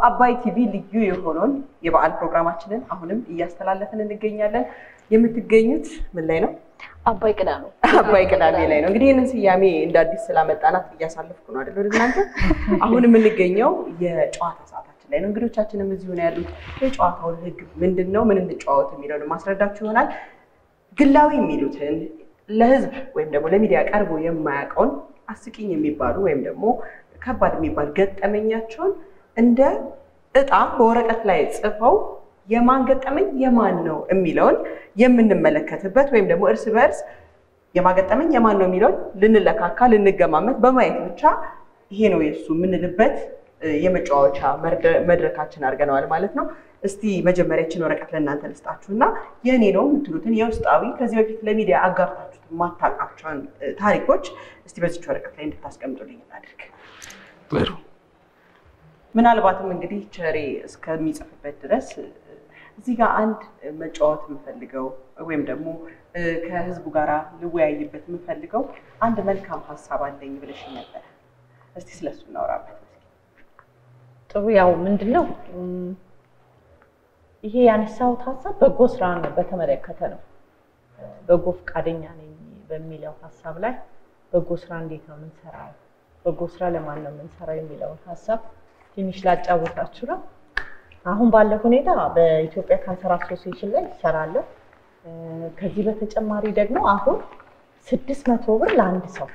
በአባይ ቲቪ ልዩ የሆነውን የበዓል ፕሮግራማችንን አሁንም እያስተላለፍን እንገኛለን። የምትገኙት ምን ላይ ነው? አባይ ቅዳሜ አባይ ቅዳሜ ላይ ነው። እንግዲህ ይህንን ስያሜ እንደ አዲስ ስላመጣናት እያሳለፍኩ ነው አይደል? ወደ እናንተ አሁን የምንገኘው የጨዋታ ሰዓታችን ላይ ነው። እንግዶቻችንም እዚሁ ነው ያሉት። የጨዋታውን ሕግ ምንድን ነው፣ ምን እንጫወት የሚለውን ማስረዳችሁ ይሆናል። ግላዊ የሚሉትን ለህዝብ ወይም ደግሞ ለሚዲያ ቀርቦ የማያውቀውን አስቂኝ የሚባሉ ወይም ደግሞ ከባድ የሚባል ገጠመኛቸውን እንደ እጣ በወረቀት ላይ ጽፈው የማን ገጠመኝ የማን ነው የሚለውን የምንመለከትበት ወይም ደግሞ እርስ በእርስ የማገጠመኝ የማን ነው የሚለውን ልንለካካ ልንገማመት በማየት ብቻ ይሄ ነው የእሱ የምንልበት የመጫወቻ መድረካችን አድርገነዋል ማለት ነው። እስቲ መጀመሪያችን ወረቀት ለእናንተ ልስጣችሁ እና የእኔ ነው የምትሉትን የውስጣዊ ከዚህ በፊት ለሚዲያ አጋርታችሁት የማታውቃቸውን ታሪኮች እስቲ በዚች ወረቀት ላይ እንድታስቀምጡልኝ እናድርግ። ጥሩ ምናልባትም እንግዲህ ቸሬ እስከሚጽፍበት ድረስ እዚህ ጋር አንድ መጫወት የምፈልገው ወይም ደግሞ ከህዝቡ ጋር ልወያይበት የምፈልገው አንድ መልካም ሀሳብ አለኝ ብለሽ ነበር። እስቲ ስለሱ እናወራበት። ጥሩ ያው ምንድን ነው ይሄ ያነሳሁት ሀሳብ በጎ ስራን በተመለከተ ነው። በጎ ፈቃደኛ ነኝ በሚለው ሀሳብ ላይ በጎ ስራ እንዴት ነው የምንሰራው፣ በጎ ስራ ለማን ነው የምንሰራው የሚለውን ሀሳብ ትንሽ ላጫወታችሁ ነው። አሁን ባለው ሁኔታ በኢትዮጵያ ካንሰር አሶሲዬሽን ላይ ይሰራለሁ። ከዚህ በተጨማሪ ደግሞ አሁን ስድስት መቶ ብር ለአንድ ሰው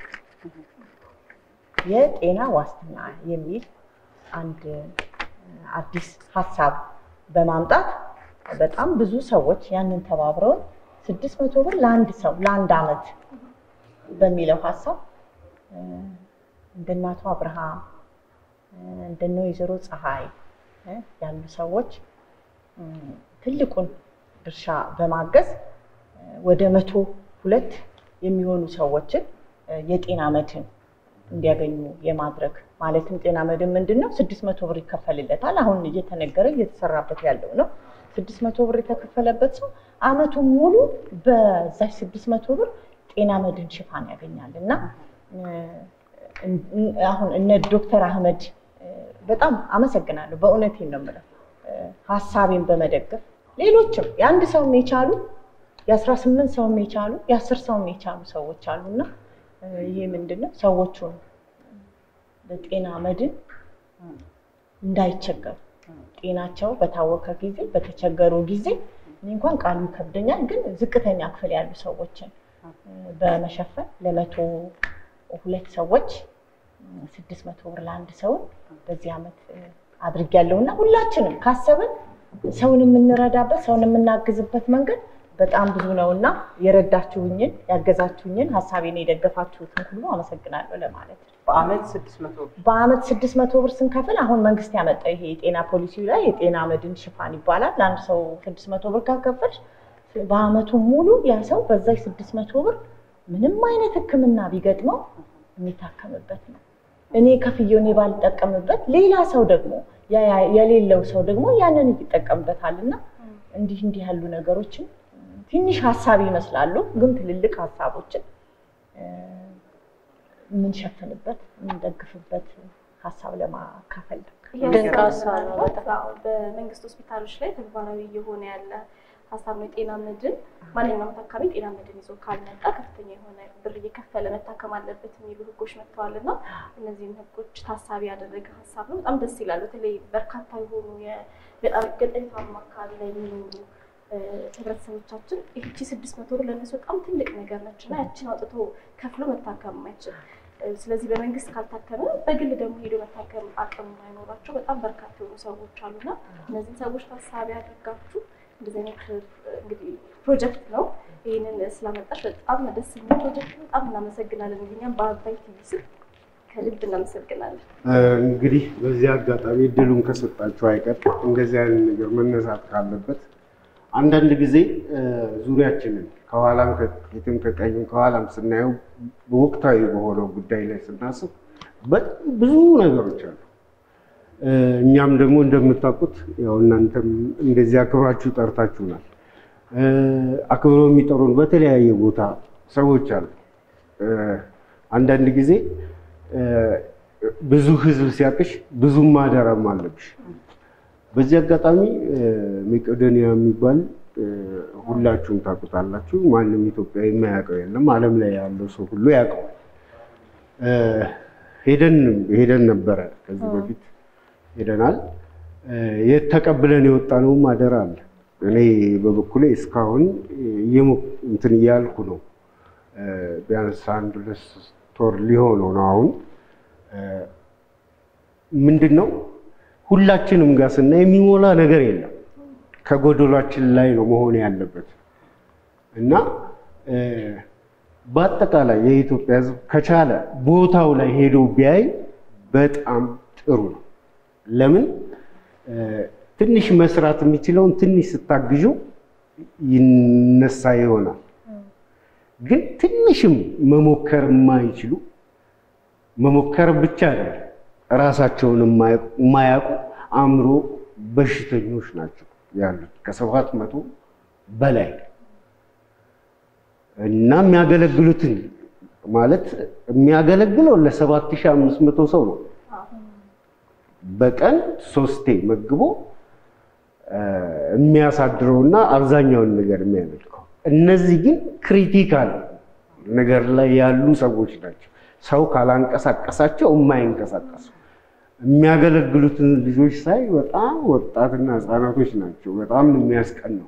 የጤና ዋስትና የሚል አንድ አዲስ ሀሳብ በማምጣት በጣም ብዙ ሰዎች ያንን ተባብረውን ስድስት መቶ ብር ለአንድ ሰው ለአንድ አመት በሚለው ሀሳብ እንደ እናቷ አብርሃም እንደነ ወይዘሮ ፀሐይ ያሉ ሰዎች ትልቁን ድርሻ በማገዝ ወደ መቶ ሁለት የሚሆኑ ሰዎችን የጤና መድህን እንዲያገኙ የማድረግ ማለትም ጤና መድን ምንድን ነው? ስድስት መቶ ብር ይከፈልለታል። አሁን እየተነገረ እየተሰራበት ያለው ነው። ስድስት መቶ ብር የተከፈለበት ሰው አመቱን ሙሉ በዛች ስድስት መቶ ብር ጤና መድን ሽፋን ያገኛል እና አሁን እነ ዶክተር አህመድ በጣም አመሰግናለሁ። በእውነቴን ነው የምለው ሀሳቤን በመደገፍ ሌሎችም የአንድ ሰውም የቻሉ የአስራ ስምንት ሰውም የቻሉ የአስር ሰውም የቻሉ ሰዎች አሉና ይሄ ምንድን ነው ሰዎቹን በጤና መድን እንዳይቸገሩ ጤናቸው በታወከ ጊዜ በተቸገሩ ጊዜ እኔ እንኳን ቃሉ ይከብደኛል፣ ግን ዝቅተኛ ክፍል ያሉ ሰዎችን በመሸፈን ለመቶ ሁለት ሰዎች ስድስት መቶ ብር ለአንድ ሰውን በዚህ ዓመት አድርጌያለሁ እና ሁላችንም ካሰብን ሰውን የምንረዳበት ሰውን የምናግዝበት መንገድ በጣም ብዙ ነው እና የረዳችሁኝን ያገዛችሁኝን ሀሳቤን የደገፋችሁትን ሁሉ አመሰግናለሁ ለማለት ነው። በአመት ስድስት መቶ ብር በአመት ስድስት መቶ ብር ስንከፍል አሁን መንግስት ያመጣው ይሄ የጤና ፖሊሲ ላይ የጤና መድን ሽፋን ይባላል። ለአንድ ሰው ስድስት መቶ ብር ካከፈልሽ በአመቱ ሙሉ ያ ሰው በዛች ስድስት መቶ ብር ምንም አይነት ሕክምና ቢገጥመው የሚታከምበት ነው። እኔ ከፍዬው እኔ ባልጠቀምበት ሌላ ሰው ደግሞ የሌለው ሰው ደግሞ ያንን ይጠቀምበታል እና እንዲህ እንዲህ ያሉ ነገሮችን ትንሽ ሀሳብ ይመስላሉ፣ ግን ትልልቅ ሀሳቦችን የምንሸፍንበት የምንደግፍበት ሀሳብ ለማካፈል ነው። ድንቅ ሀሳብ ነው በጣም። በመንግስት ሆስፒታሎች ላይ ተግባራዊ እየሆነ ያለ ሀሳብ ነው። የጤና መድን ማንኛውም ታካሚ ጤና መድን ይዞ ካልመጣ ከፍተኛ የሆነ ብር እየከፈለ መታከም አለበት የሚሉ ህጎች መጥተዋል እና እነዚህን ህጎች ታሳቢ ያደረገ ሀሳብ ነው። በጣም ደስ ይላል። በተለይ በርካታ የሆኑ በጣም ገጠሪታማ አካባቢ ላይ የሚኖሩ ህብረተሰቦቻችን ይህቺ ስድስት መቶ ብር ለእነሱ በጣም ትልቅ ነገር ነች እና ያችን አውጥቶ ከፍሎ መታከም የማይችል ስለዚህ በመንግስት ካልታከመ በግል ደግሞ ሄዶ መታከም አቅም የማይኖራቸው በጣም በርካታ የሆኑ ሰዎች አሉና እነዚህን ሰዎች ታሳቢ አድርጋችሁ እንደዚህ አይነት እንግዲህ ፕሮጀክት ነው። ይህንን ስላመጣሽ በጣም ደስ የሚል ፕሮጀክት ነው። በጣም እናመሰግናለን። እኛም በአባይ ቲቪ ስም ከልብ እናመሰግናለን። እንግዲህ በዚህ አጋጣሚ እድሉን ከሰጣችሁ አይቀር እንደዚህ አይነት ነገር መነሳት ካለበት አንዳንድ ጊዜ ዙሪያችንን ከኋላም ከፊትም ከቀኝም ከኋላም ስናየው በወቅታዊ በሆነው ጉዳይ ላይ ስናስብ በጣም ብዙ ነገሮች አሉ። እኛም ደግሞ እንደምታውቁት ያው እናንተም እንደዚህ አክብራችሁ ጠርታችሁናል። አክብረው የሚጠሩን በተለያየ ቦታ ሰዎች አሉ። አንዳንድ ጊዜ ብዙ ህዝብ ሲያቅሽ ብዙ ማደራም አለብሽ። በዚህ አጋጣሚ መቄዶንያ የሚባል ሁላችሁም ታውቁታላችሁ። ማንም ኢትዮጵያዊ የማያውቀው የለም። ዓለም ላይ ያለው ሰው ሁሉ ያውቀዋል። ሄደን ሄደን ነበረ ከዚህ በፊት ሄደናል። የት ተቀብለን የወጣነውም አደራ አለ። እኔ በበኩሌ እስካሁን እንትን እያልኩ ነው። ቢያንስ አንድ ሁለት ወር ሊሆነው ነው አሁን ምንድን ነው ሁላችንም ጋር ስናይ የሚሞላ ነገር የለም። ከጎደሏችን ላይ ነው መሆን ያለበት እና በአጠቃላይ የኢትዮጵያ ሕዝብ ከቻለ ቦታው ላይ ሄዶ ቢያይ በጣም ጥሩ ነው። ለምን ትንሽ መስራት የሚችለውን ትንሽ ስታግዡ ይነሳ ይሆናል። ግን ትንሽም መሞከር የማይችሉ መሞከር ብቻ አይደለም ራሳቸውን የማያውቁ አእምሮ በሽተኞች ናቸው ያሉት ከሰባት መቶ በላይ እና የሚያገለግሉትን ማለት የሚያገለግለው ለሰባት ሺህ አምስት መቶ ሰው ነው። በቀን ሶስቴ መግቦ የሚያሳድረውና አብዛኛውን ነገር የሚያደርገው እነዚህ ግን ክሪቲካል ነገር ላይ ያሉ ሰዎች ናቸው። ሰው ካላንቀሳቀሳቸው የማይንቀሳቀሱ የሚያገለግሉትን ልጆች ሳይ በጣም ወጣትና ህፃናቶች ናቸው። በጣም ነው የሚያስቀናው።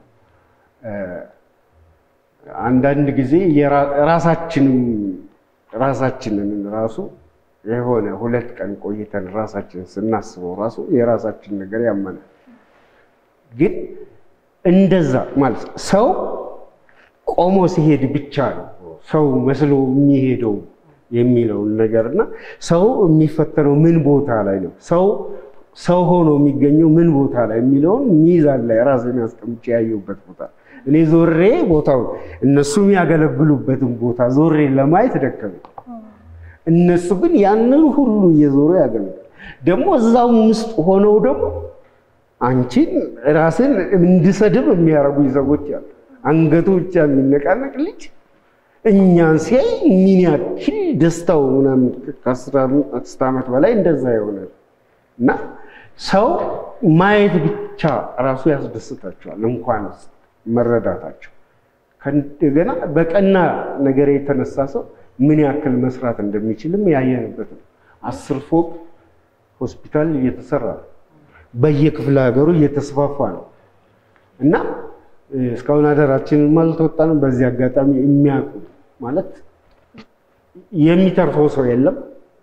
አንዳንድ ጊዜ ራሳችንም ራሳችንን ራሱ የሆነ ሁለት ቀን ቆይተን ራሳችንን ስናስበው ራሱ የራሳችን ነገር ያመናል። ግን እንደዛ ማለት ሰው ቆሞ ሲሄድ ብቻ ነው ሰው መስሎ የሚሄደው የሚለውን ነገር እና ሰው የሚፈተነው ምን ቦታ ላይ ነው፣ ሰው ሰው ሆኖ የሚገኘው ምን ቦታ ላይ የሚለውን ሚዛን ላይ ራሴን አስቀምጬ ያየሁበት ቦታ እኔ ዞሬ ቦታው እነሱ የሚያገለግሉበትን ቦታ ዞሬ ለማየት ደከመኝ። እነሱ ግን ያንን ሁሉ እየዞሩ ያገለግሉ ደግሞ እዛው ውስጥ ሆነው ደግሞ አንቺን ራስን እንድሰድብ የሚያደርጉኝ ሰዎች አሉ። አንገቱ ብቻ የሚነቃነቅ ልጅ እኛን ሲያይ ምን ያክል ደስታው ምናምን ከአስር ዓመት በላይ እንደዛ ይሆናል እና ሰው ማየት ብቻ ራሱ ያስደስታቸዋል፣ እንኳን መረዳታቸው። ከእንደገና በቀና ነገር የተነሳ ሰው ምን ያክል መስራት እንደሚችልም ያየንበት ነው። አስር ፎቅ ሆስፒታል እየተሰራ ነው። በየክፍለ ሀገሩ እየተስፋፋ ነው እና እስካሁን አደራችንን አልተወጣንም። በዚህ አጋጣሚ የሚያውቁ ማለት የሚተርፈው ሰው የለም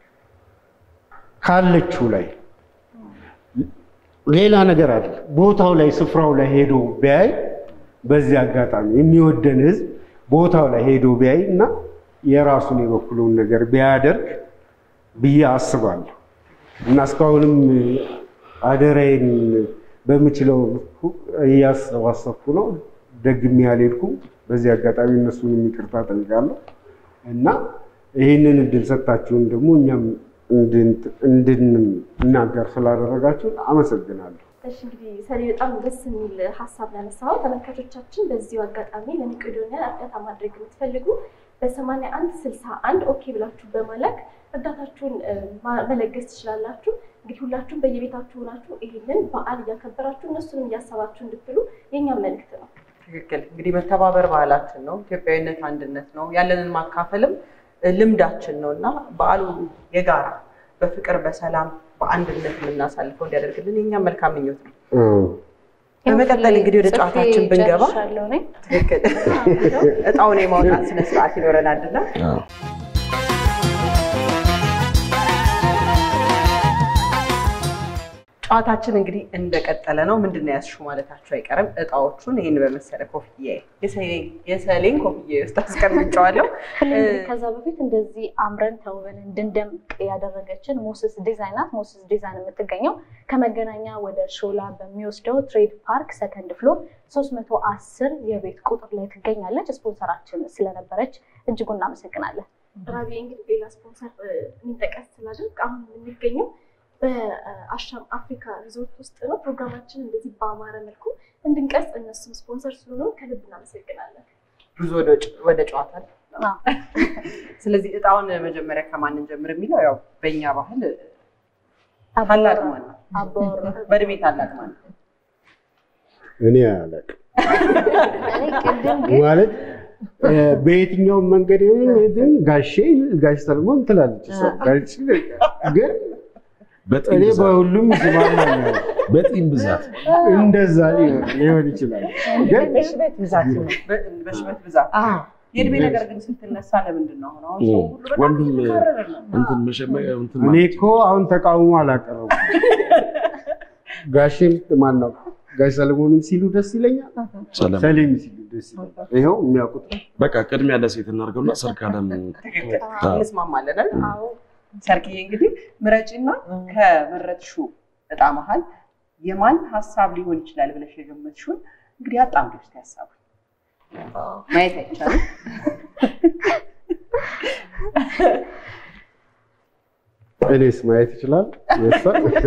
ካለችው ላይ ሌላ ነገር አለ። ቦታው ላይ ስፍራው ላይ ሄዶ ቢያይ በዚህ አጋጣሚ የሚወደን ህዝብ ቦታው ላይ ሄዶ ቢያይ እና የራሱን የበኩሉን ነገር ቢያደርግ ብዬ አስባለሁ እና እስካሁንም አደራዬን በምችለው እያሰባሰብኩ ነው። ደግሜ ያልሄድኩም። በዚህ አጋጣሚ እነሱን ይቅርታ ጠይቃለሁ እና ይህንን እድል ሰጣችሁን ደግሞ እኛም እንድንናገር ስላደረጋችሁን አመሰግናለሁ። እሺ እንግዲህ ሰኔ በጣም ደስ የሚል ሀሳብ ያነሳው ተመልካቾቻችን፣ በዚሁ አጋጣሚ ለመቄዶንያ እርዳታ ማድረግ የምትፈልጉ በሰማንያ አንድ ስልሳ አንድ ኦኬ ብላችሁ በመላክ እርዳታችሁን መለገስ ትችላላችሁ። እንግዲህ ሁላችሁም በየቤታችሁ ሆናችሁ ይህንን በዓል እያከበራችሁ እነሱንም እያሰባችሁ እንድትሉ የእኛም መልዕክት ነው። ትክክል። እንግዲህ መተባበር ባህላችን ነው። ኢትዮጵያዊነት አንድነት ነው። ያለንን ማካፈልም ልምዳችን ነው እና በዓሉ የጋራ በፍቅር በሰላም በአንድነት የምናሳልፈው እንዲያደርግልን የኛም መልካም ምኞት ነው። በመቀጠል እንግዲህ ወደ ጨዋታችን ብንገባ ትክክል እጣውን የማውጣት ስነስርዓት ይኖረናል እና ጨዋታችን እንግዲህ እንደቀጠለ ነው። ምንድን ነው ያዝሽው ማለታችሁ አይቀርም። እጣዎቹን ይህን በመሰለ ኮፍያ የሰሌን ኮፍያ ውስጥ አስቀምጨዋለሁ። ከዛ በፊት እንደዚህ አምረን ተውበን እንድንደምቅ ያደረገችን ሞስስ ዲዛይን ናት። ሞስስ ዲዛይን የምትገኘው ከመገናኛ ወደ ሾላ በሚወስደው ትሬድ ፓርክ ሰከንድ ፍሎር 310 የቤት ቁጥር ላይ ትገኛለች። ስፖንሰራችን ስለነበረች እጅጉ እናመሰግናለን። ራቢ እንግዲህ ሌላ ስፖንሰር እንጠቀስ ስላደርግ አሁን የምንገኘው በአሻም አፍሪካ ሪዞርት ውስጥ ነው። ፕሮግራማችን እንደዚህ በአማረ መልኩ እንድንቀርጽ እነሱም ስፖንሰር ስለሆኑ ከልብ እናመሰግናለን። ብዙ ወደ ጨዋታ ስለዚህ እጣውን መጀመሪያ ከማንን ጀምር የሚለው ያው በእኛ ባህል ታላቅ ማን ነው? አባወራ በእድሜ ታላቅ ማን ነው? እኔ አላውቅም እኔ ቅድም ግን ማለት እ፣ በየትኛውም መንገድ ይሁን ግን ጋሼ ጋሽ ሰለሞን ትላለች እሷ። ጋሽ ግን በጢም እኔ ብዛት በሁሉም ይስማማኛል። በጢም ብዛት እንደዛ ሊሆን ሊሆን ይችላል። ግን በሽበት ብዛት ነው። በ- በሽበት ብዛት አዎ የእድሜ ነገር ግን ስትነሳ ለምንድን ነው አሁን አሁን ሰው ሁሉ በጣም ወንድም እየተካረረ ነው። እንትን መሸመ እንትን እኔ እኮ አሁን ተቃውሞ አላቀረቡም። ጋሼም ማን ነው ጋሽ ሰለሞንም ሲሉ ደስ ይለኛል፣ ሰላም ሰሌም ሲሉ ደስ ይለኛል። ይኸው የሚያውቁት ነው። በቃ ቅድሚያ ለሴት እናድርገውና ሰርካለም ትክክል አዎ። እንስማማለን አይደል? አዎ ሰርክዬ እንግዲህ ምረጪና ከመረጥሽው እጣ መሀል የማን ሀሳብ ሊሆን ይችላል ብለሽ የገመትሽውን እንግዲህ አጣምዶ ውስጥ ሀሳቡ ማየት አይቻልም። እኔስ ማየት ይችላል። የእሷ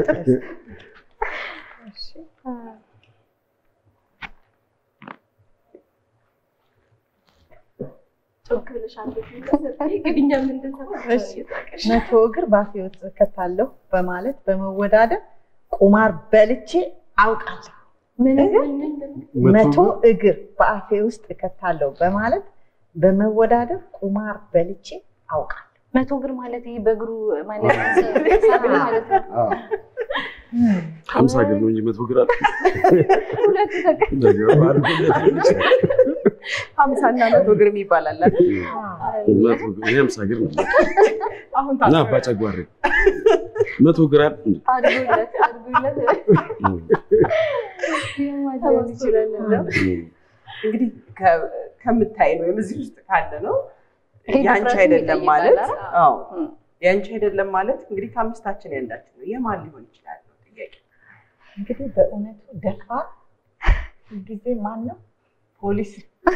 ጮክ ብለሽ አንድ ግን እኛ ምንድን እሺ። መቶ እግር ባፌ ውስጥ እከታለሁ በማለት በመወዳደር ቁማር በልቼ አውቃለሁ። ምን መቶ እግር በአፌ ውስጥ እከታለሁ በማለት በመወዳደር ቁማር በልቼ አውቃለሁ። መቶ እግር ማለት ይሄ በእግሩ ማለት ሰዓት ማለት ነው። አዎ። ሀምሳ እግር ነው እንጂ መቶ እግር አለ ሁለቱ ተቀ- ነገሩ አድርጎ ሊሆን ይችላል። ሀምሳ እና መቶ እግር ይባላል አይደል? መቶ እግር እኔ ሀምሳ እግር ነው አሁን እና ታዲያ አባጨጓሬ መቶ እግር አለ እንዴ? አድርጉለት አድርጉለት ሊሆን ይችላል እንደው እንግዲህ ከ- ከምታይን ወይም እዚህ ውስጥ ካለ ነው ይሄ የአንቺ ድፍረትን አይደለም ይጠይቃል ማለት አይደል? አዎ እም። የአንቺ አይደለም ማለት እንግዲህ ከአምስታችን ያንዳችን ነው። የማን ሊሆን ይችላል ነው ጥያቄ። እንግዲህ በእውነቱ ደፋር ጊዜ ማን ነው? ፖሊስ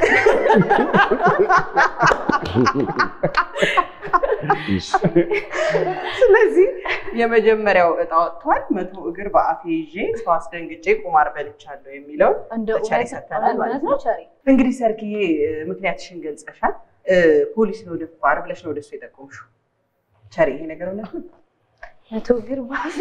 ስለዚህ የመጀመሪያው እጣ ወጥቷል። መቶ እግር በአፌ ይዤ ሰው አስደንግጬ ቁማር በልቻለሁ የሚለው እንደ ቸሪ እውነት ሰጥተናል ማለት እውነት ነው። ነው ቸሪ እንግዲህ ሰርክዬ እ፣ ምክንያትሽን ገልጸሻል። እ፣ ፖሊስ ነው ደፋር ብለሽ ነው ወደሱ የጠቆምሽው። ቸሪ ይሄ ነገር እውነት ነው? መቶ እግር ባፍ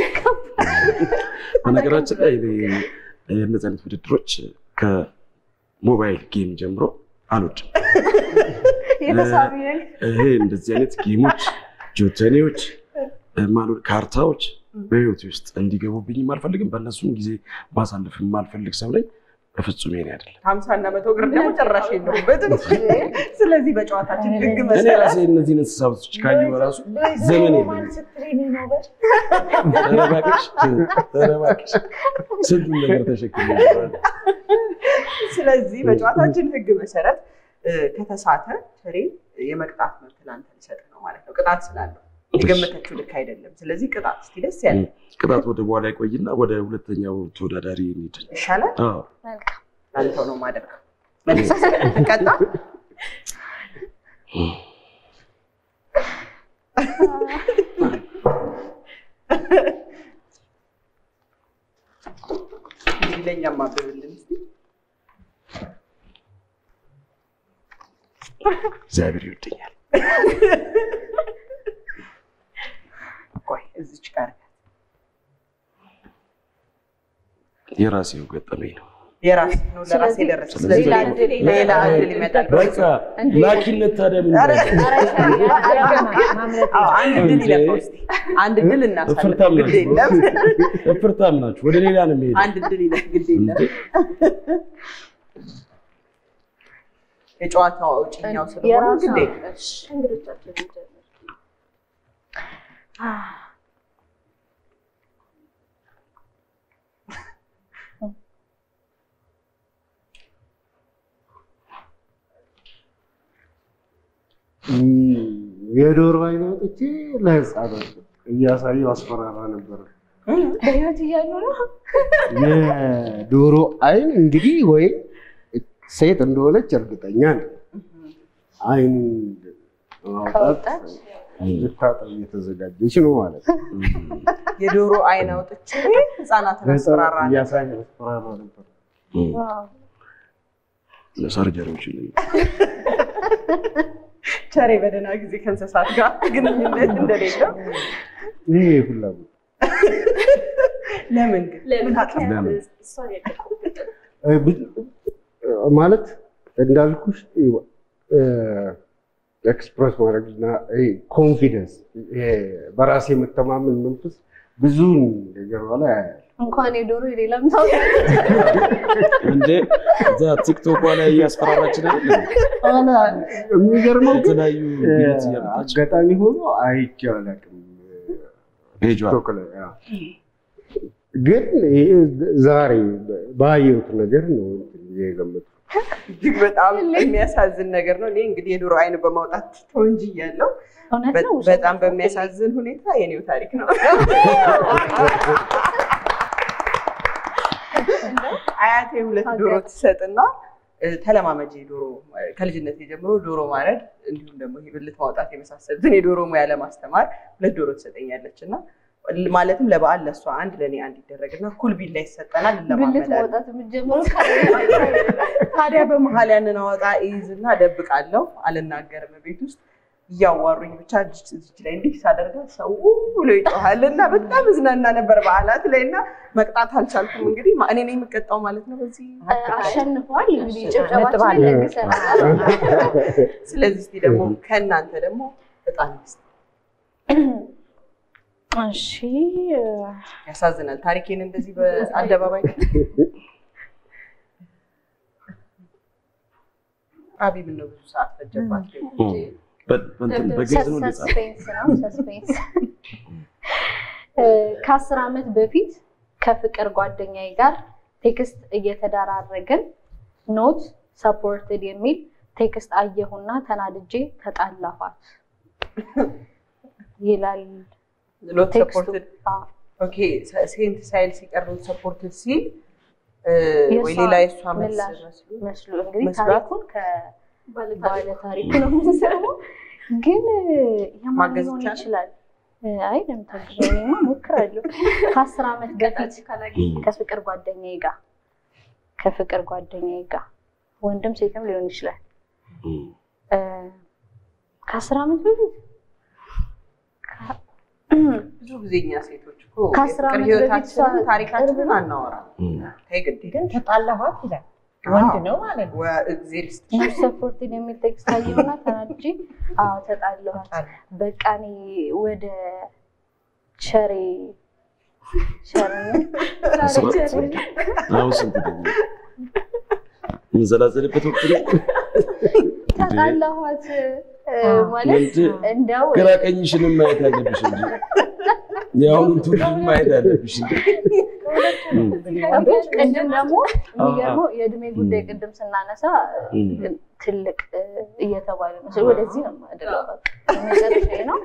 በነገራችን ላይ እኔ የእነዚህ አይነት ውድድሮች ከሞባይል ጌም ጀምሮ አልወድም። የተሳቢ ነኝ። ይሄ እንደዚህ አይነት ጌሞች፣ ጆተኔዎች፣ ማሉ- ካርታዎች በህይወቴ ውስጥ እንዲገቡብኝም አልፈልግም። በእነሱም ጊዜ ማሳለፍ የማልፈልግ ሰው ነኝ። በፍጹም ይሄኔ አይደለም። ሀምሳ እና መቶ እግር ደግሞ ጭራሽ የለሁበትም። ስለዚህ በጨዋታችን ህግ እኔ መሰረት ራሴ እነዚህን እንስሳቶች ካየሁ ራሱ ዘመን ማን የለኝም። ስትለኝ ነው ነበር? ኧረ እባክሽ፣ ኧረ እባክሽ ስንቱን ነገር ተሸክሜ እኖራለሁ። ስለዚህ በጨዋታችን ህግ መሰረት እ፣ ከተሳተ ቸሬ የመቅጣት መብት ለአንተ ሊሰጥ ነው ማለት ነው። ቅጣት ስላለው የገመተችው ልክ አይደለም። ስለዚህ ቅጣት እስኪ ደስ ያለ ቅጣት ወደ በኋላ ይቆይና ወደ ሁለተኛው ተወዳዳሪ እንሂድ። ይሻላል። አዎ መልካም ለአንተው ነው የማደርገው። መልሰህ ስለምትቀጣ እንግዲህ ለእኛም አብብልን እስኪ። እግዚአብሔር ይወደኛል። ቆይ እዚች ጋር የራሴው ገጠመኝ ነው። የራስ ነው ለራሴ ስለዚህ- ደረሰ። ስለዚህ ስለዚህ ደግሞ- ሌላ እድል ይመጣል። በቃ ላኪነት ታዲያ ምን ኧረ፣ ይላል? ማምለጥ አዎ፣ አንድ ድል ይለፈው እስኪ። አንድ ድል እናሳልፍ። እፍርታም ግድ የለም። ናችሁ፣ እፍርታም ናችሁ። ወደ ሌላ ነው የሚሄደው። አንድ ድል ይለፍ። ግድ የለም። የጨዋታው አውጭኛው ስለሆነ የራሱ ግድ የለም። እንግዶቻችን እንጀምር። የዶሮ አይን አውጥቼ ለህፃናት እያሳየው አስፈራራ ነበር። በህይወት እያሉ ነው የዶሮ አይን እንግዲህ ወይ ሴት እንደሆነች እርግጠኛ ነኝ። አይን ማውጣት ከወጣች ልታጠብ እየተዘጋጀች ነው ማለት ነው። የዶሮ አይን አውጥቼ ህፃናትን አስፈራራ ነበር። እያሳየው አስፈራራ ነበር። ለሰርጀሪዎች ቸሬ በደህና ጊዜ ከእንስሳት ጋር ግንኙነት እንደሌለው ይሄ ፍላጎት ለምን ግን ለምን ለምን? እሷን ያውቃል? እ፣ ብዙ- ማለት እንዳልኩሽ ኤክስፕረስ ማድረግና ኮንፊደንስ በራሴ የመተማመን መንፈስ ብዙውን ነገር ላይ ያያል። እንኳን የዶሮ የሌላም ሰው እንዴ እዛ ቲክቶክ ላይ እያስፈራራችን አይደል? ኋላ የሚገርመው ግን የተለያዩ እ፣ ቤት እያመጣች አጋጣሚ ሆኖ አይቼ አላውቅም ፔጇ ቲክቶክ ላይ አዎ። ግን ይሄ ዛሬ ባየሁት ነገር ነው የገመጥኩት። እጅግ በጣም የሚያሳዝን ነገር ነው። እኔ እንግዲህ የዶሮ አይን በማውጣት ተወንጅ እያለሁ እውነት ነው። ውሸት በጣም ነው። በሚያሳዝን ሁኔታ የኔው ታሪክ ነው። አያቴ ሁለት ዶሮ ትሰጥና እ፣ ተለማመጂ ዶሮ እ፣ ከልጅነት ጀምሮ ዶሮ ማረድ እንዲሁም ደግሞ ይሄ ብልት ማውጣት የመሳሰሉትን የዶሮ ሙያ ለማስተማር ሁለት ዶሮ ትሰጠኛለች እና ማለትም ለበዓል ለእሷ አንድ ለእኔ አንድ ይደረግና እኩል ቢላ ይሰጠናል ብልት እንለማመዳለን። ማውጣት የምትጀምረው ታዲያ በመሀል ያንን አወጣ እይዝና እደብቃለሁ፣ አልናገርም። ቤት ውስጥ እያዋሩኝ ብቻ እጅ እጅ ላይ እንዲህ ሳደርጋ ሰው ብሎ ይጮሃል እና በጣም እዝናና ነበር በዓላት ላይ እና መቅጣት አልቻልኩም። እንግዲህ ማ- እኔ ነኝ የምቀጣው ማለት ነው በዚህ አሸንፏል። እንግዲህ ነጥብ ጭብጨባችን አለ። ለግሰናል። ስለዚህ እስኪ ደግሞ ከእናንተ ደግሞ በጣም እሺ ያሳዝናል። ታሪኬን እንደዚህ በአደባባይ አቢ ምን ነው ብዙ ሰዓት ፈጀባት። በ- በእንትን በግልጽ ነው እንዴ ጻፈው? ሰስፔንስ ነው ሰስፔንስ። ከአስር ዓመት በፊት ከፍቅር ጓደኛዬ ጋር ቴክስት እየተደራረግን ኖት ሰፖርትድ የሚል ቴክስት አየሁና ተናድጄ ተጣላኋት ይላል ሎት ቴክስቱ። ሰፖርትድ አዎ። ኦኬ ሴንት ሳይል ሲቀር ሎት ሰፖርትድ ሲል እ፣ ወይ የእሷ ሌላ የእሷ መልስ ምላሽ መስሎ መስሎ እንግዲህ መስሏት? ታሪኩን ከባለ ታሪኩ ነው የምንሰማው። ግን የማን ማገዝ ሊሆን ይቻላል? ይችላል? አይ ለምታግዘው እኔማ ሞክራለሁ። ከአስር ዓመት በፊት ከፍቅር ጓደኛዬ ጋር ከፍቅር ጓደኛዬ ጋር ወንድም ሴትም ሊሆን ይችላል። እም። እ፣ ከአስር ዓመት በፊት ከ- ብዙ ጊዜ እኛ ሴቶች እኮ ከአስር የፍቅር ዓመት ህይወታችንን በፊት ታሪካችንን አናወራም። እም። ተይ ግድ ግን ተጣላኋት ይላል። ወንድ ነው ማለት ነው። እግዜር ይስጥሽ። ኖት ሰፖርትድ የሚል ቴክስት አየሁና ተናድጄ አዎ ተጣላኋት። በቃ እኔ ወደ ቸሬ ቸርነት አሁን ስንት ደግሞ የምንዘላዘልበት ወቅት ነው። ተጣላኋት እ፣ ማለት እንጂ እንደው ግራ ቀኝሽንም ማየት አለብሽ እንጂ የአሁኑን ትውልድ ማየት አለብሽ እንጂ እም። ቅድም ደግሞ የሚገርመው የእድሜ ጉዳይ ቅድም ስናነሳ እም። ትልቅ እ፣ እየተባለ ነው። ወደዚህ ነው የማደለው። በቃ መጨረሻዬ ነው።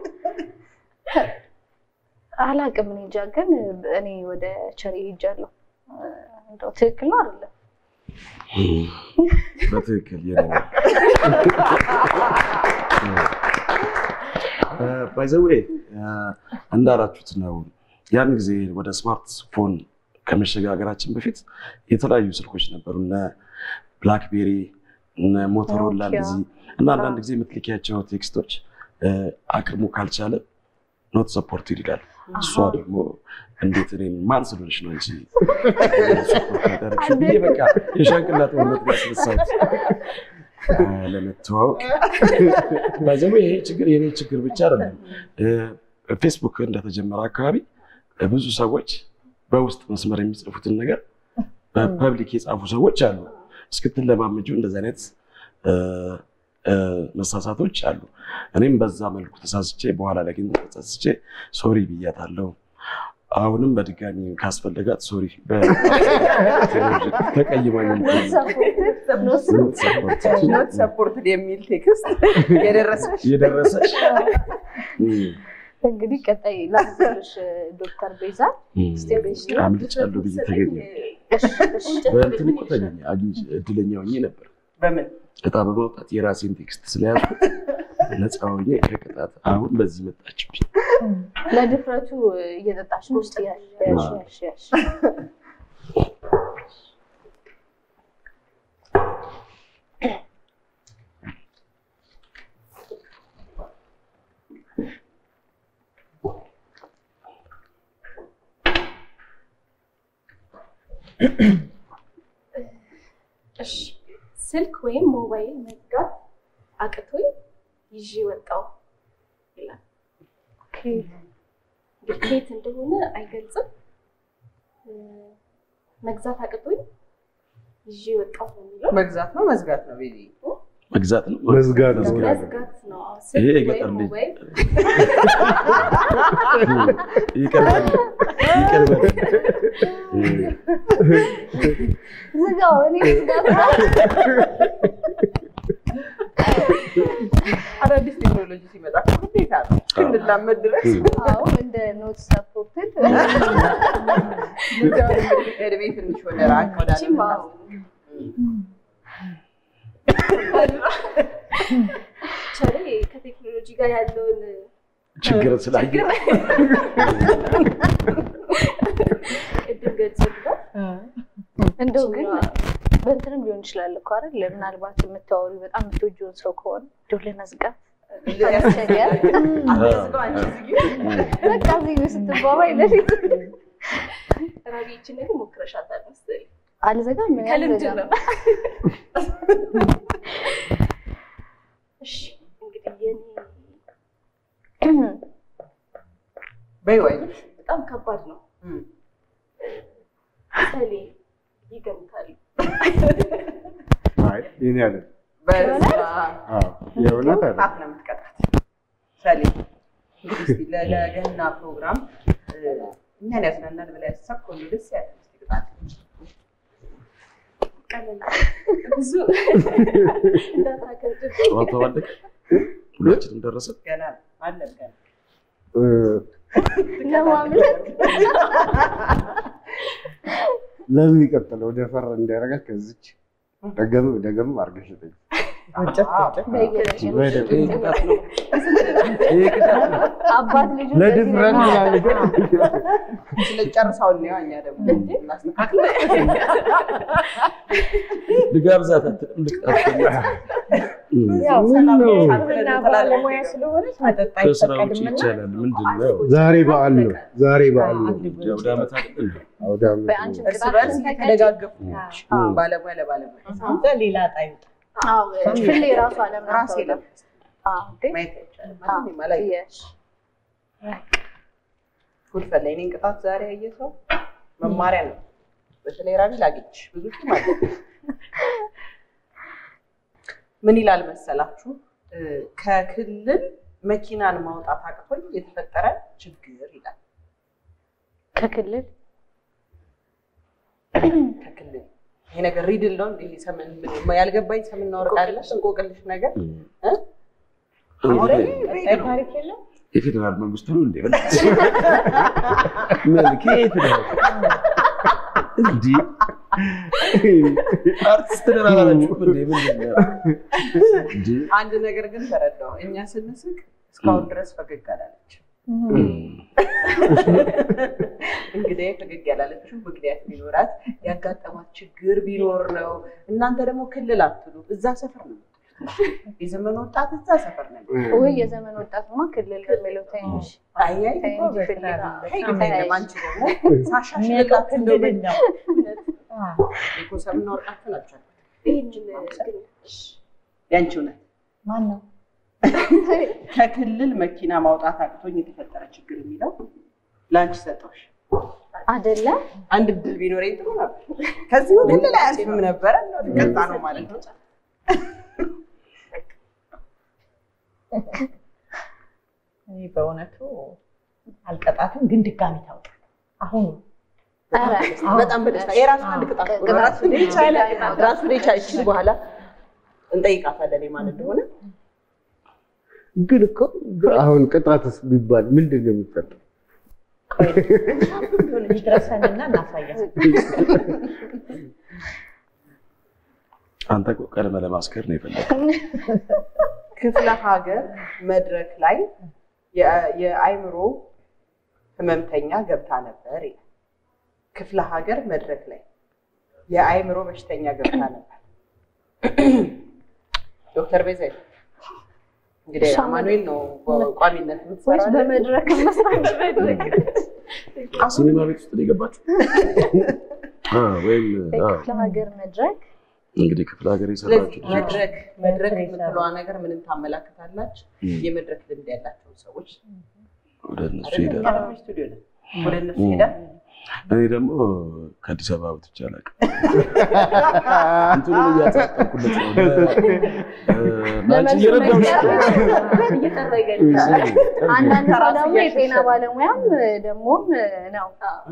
አላቅም እኔ እንጃ፣ ግን እኔ ወደ ቸሬ ሄጃለሁ። እ፣ እንደው ትክክል ነው አይደለም? በትክክል የኔ ባይዘዌ እንዳላችሁት ነው። ያን ጊዜ ወደ ስማርት ፎን ከመሸጋገራችን በፊት የተለያዩ ስልኮች ነበሩ። እነ ብላክቤሪ፣ እነ ሞቶሮላ ኖኪያ። እንደዚህ እና አንዳንድ ጊዜ የምትልኪያቸው ቴክስቶች እ፣ አቅሙ ካልቻለ ኖት ሰፖርትድ ይላል። እሷ ደግሞ እንዴት እኔን ማን ስለሆነች ነው እንጂ ሰፖርት ያደረግሽው ብዬ በቃ የሻንቅላት ወነት ያስነሳሁት እ፣ ለመተዋወቅ ባይዘዌ ይሄ ችግር የኔ ችግር ብቻ አይደለም። እ፣ ፌስቡክ እንደተጀመረ አካባቢ እ፣ ብዙ ሰዎች በውስጥ መስመር የሚጽፉትን ነገር በፐብሊክ የጻፉ ሰዎች አሉ። እስክትለማመጂው እንደዚህ አይነት እ፣ እ፣ መሳሳቶች አሉ። እኔም በዛ መልኩ ተሳስቼ በኋላ ላይ ግን ተሳስቼ ሶሪ ብያታለሁ። አሁንም በድጋሚ ካስፈለጋት ሶሪ ተቀይማኝ ኖት ሰፖርትድ የሚል ቴክስት የደረሰሽ የደረሰች እም፣ እንግዲህ ቀጣይ ላስብልሽ ዶክተር ቤዛ እም፣ አምልጫለሁ ብዬ ተገኘ በእንትን እኮ ተገኘ አግኝቼ እድለኛ ሆኜ ነበር። በምን እጣ በማውጣት የራሴን ቴክስት ስለያዝኩት ነፃ ሆኜ ከቅጣት አሁን በዚህ መጣችብኝ። ለድፍረቱ እየጠጣሽ ነው። ውስጥ ያሽ ያሽ ያሽ ያሽ እሺ ስልክ ወይም ሞባይል መዝጋት አቅቶኝ ይዤ ወጣው ይላል። እንግዲህ ከየት እንደሆነ አይገልጽም። እ፣ መግዛት አቅቶኝ ይዤ ወጣው ነው የሚለው። መግዛት ነው መዝጋት ነው ቤቢ መግዛት ነው መዝጋት ነው። መዝጋት ነው። አዎ፣ ይሄ ስልክ የገጠር ወይም ልጅ ሞባይል ይቀርባል ይቀርባል ዝጋው እኔ ዝጋት አዳዲስ ቴክኖሎጂ ሲመጣ እኮ ግዴታ ነው እስክንላመድ ድረስ አዎ እንደ ኖት ሰፖርትድ እድሜ ትንሽ ወደ ራቅ ወዳለ እቺም አዎ። ቸሬ ከቴክኖሎጂ ጋር ያለውን ችግር ስላየ ቅድም ገልጽልናል። እንደው ግን በእንትንም ሊሆን ይችላል እኮ አይደል? ምናልባት የምታወሪ በጣም የምትወጂውን ሰው ከሆነ እንደው ለመዝጋት ያስቸግር አትዝጋው አንቺ ዝጊው። በቃ እዚህ ስትባባይ ለፊት ራቢ ይችን ነገር ሞክረሻታል መሰለኝ። አልዘጋም ምን ከልምድ አልዘጋም። ነው። እሺ እንግዲህ የኔ በይ ወይ በጣም ከባድ ነው። እም። ሰሌ ይገምታል። አይ የኔ አለ በስራ አዎ የእውነት አለ ቅጣት ነው የምትቀጣት ሰሌ እንግዲህ እስኪ ለ- ለገና ፕሮግራም እ፣ እኛን ያዝናናል ብላ ያሰብከው ነው ደስ ያለ እስኪ ቅጣት ቀለል ብዙ እንዳታከብድ ጨዋታው አለቀ ሁላችንም ደረሰ ገና ነው፣ አለን ገና እ፣ ለማምለጥ ለሚቀጥለው ደፈር እንዲያደርጋት ከዚች ደገም ደገም አድርገሽ ጠይቅ። ወጨት ወጨት በየደረጃው በደንብ ይሄ ቅጣት ነው ይሄ ቅጣት ነው አባት ልጁ ለድፍረት እንደዚህ ነው። ምናምን ስለጨርሳውን ነው እኛ ደግሞ እናስተካክል ልጋብዛት አትልም ልቃት ያው ምን ሰላም ነው? ሕክምና ባለሙያ ስለሆነች መጠጥ ከስራ ውጭ አይፈቀድምና ይቻላል ምንድን ነው ዛሬ በዓል ነው። ዛሬ በዓል ነው። የአውደ ዓመት አይደል እንዴ? አውደ ዓመት በአንቺ ነው። እርስ በርስ እየተደጋገፉ አዎ። ባለሙያ ለባለሙያ አንተ ሌላ ዕጣ ይውጣ። አዎ ፍሌ ራሱ አለም ራሴ ለብስ አዎ እንዴ? ማየት አይቻልም አዎ ማንም አላየም። የሽ ጉድ ፈላ የእኔን ቅጣት ዛሬ ያየ ሰው መማሪያ ነው። በተለይ ራቢ ላግኝሽ ብዙ ሺህ ማለት ነው። ምን ይላል መሰላችሁ እ፣ ከክልል መኪናን ማውጣት አቅቶኝ የተፈጠረ ችግር ይላል። ከክልል ከክልል ይሄ ነገር ሪድል ነው እንደ ሰምን ምን- ያልገባኝ ሰምና ወርቅ አለ እንቆቅልሽ ነገር እ? አሁን ቀጣይ ታሪክ የለም የፌዴራል መንግስቱ ነው እንዴ? ምን ከየት ነው እንዲህ አርቲስት ነን አላላችሁም እንዴ? ምንድን ነው እንዴ? አንድ ነገር ግን ተረዳው። እኛ ስንስቅ እስካሁን ድረስ ፈገግ አላለች። እንግዲህ ፈገግ ያላለችው ምክንያት ቢኖራት ያጋጠማት ችግር ቢኖር ነው። እናንተ ደግሞ ክልል አትሉ፣ እዛ ሰፈር ነው የምትሉት። የዘመን ወጣት እዛ ሰፈር ነው። ወይ የዘመን ወጣትማ ክልል በሚለው ትንሽ አያይ ተይ እንጂ ፍሌ ተይ ግን አይደለም። አንቺ ደግሞ ሳሻሽልላችሁ እንደው ክልል ነው። አዎ። የኮሰምና ወርቃችሁ ናቸው። ይህንን ግን ያንቺ እውነት ማን ነው? ከክልል መኪና ማውጣት አቅቶኝ የተፈጠረ ችግር የሚለው ለአንቺ ሰጠሁሽ። አይደለ? አንድ እድል ቢኖረኝ ጥሩ ነበር። ከዚህ ክልል አያልፍም ነበረ። ቀጣ ነው ማለት ነው። እኔ በእውነቱ አልቀጣትም፣ ግን ድጋሚ ታውጣ አሁኑ ኧረ በጣም በደስታ የራሱ አንድ ቅጣት ነው። ቅጣት ራሱን የቻለ ቅጣት ራሱን የቻለ እቺ በኋላ እንጠይቃታለን የማን እንደሆነ። ግን እኮ አሁን ቅጣትስ ቢባል ምንድን ነው የሚቀጣው? ቆይ ይድረሰንና እናሳያለን። አንተ እኮ ቀድመህ ለማስከር ነው የፈለገው። ክፍለ ሀገር መድረክ ላይ የ- የአእምሮ ህመምተኛ ገብታ ነበር ይላል። ክፍለ ሀገር መድረክ ላይ የአእምሮ በሽተኛ ገብታ ነበር። ዶክተር ቤዛ እንግዲህ አማኑኤል ነው በቋሚነት ወይስ የምትሰራው አይደል? በመድረክ መስራት ሲኒማ ቤት ውስጥ ነው የገባችሁ? አ፣ ወይም አ፣ ክፍለ ሀገር መድረክ እንግዲህ ክፍለ ሀገር ስለዚህ የሰራችሁ ልጆች መድረክ መድረክ መድረክ የምትለዋ ነገር ምንን ታመላክታላች? እም፣ የመድረክ ልምድ ያላቸውን ሰዎች ወደ እነሱ አይደለም? ሄዳል። ቀረበች ስቱዲዮ ነን። ወደ እነሱ እም። ሄዳል። እኔ ደግሞ ከአዲስ አበባ ወጥቼ አላውቅም። እንትኑን እያጻፈኩለት ነው። ለአንቺ እየረዳሁሽ ነው። እየጠረገ አንዳንድ ሰው ከራስ ደግሞ የጤና እያሸሸ ባለሙያም ደግሞም ነው።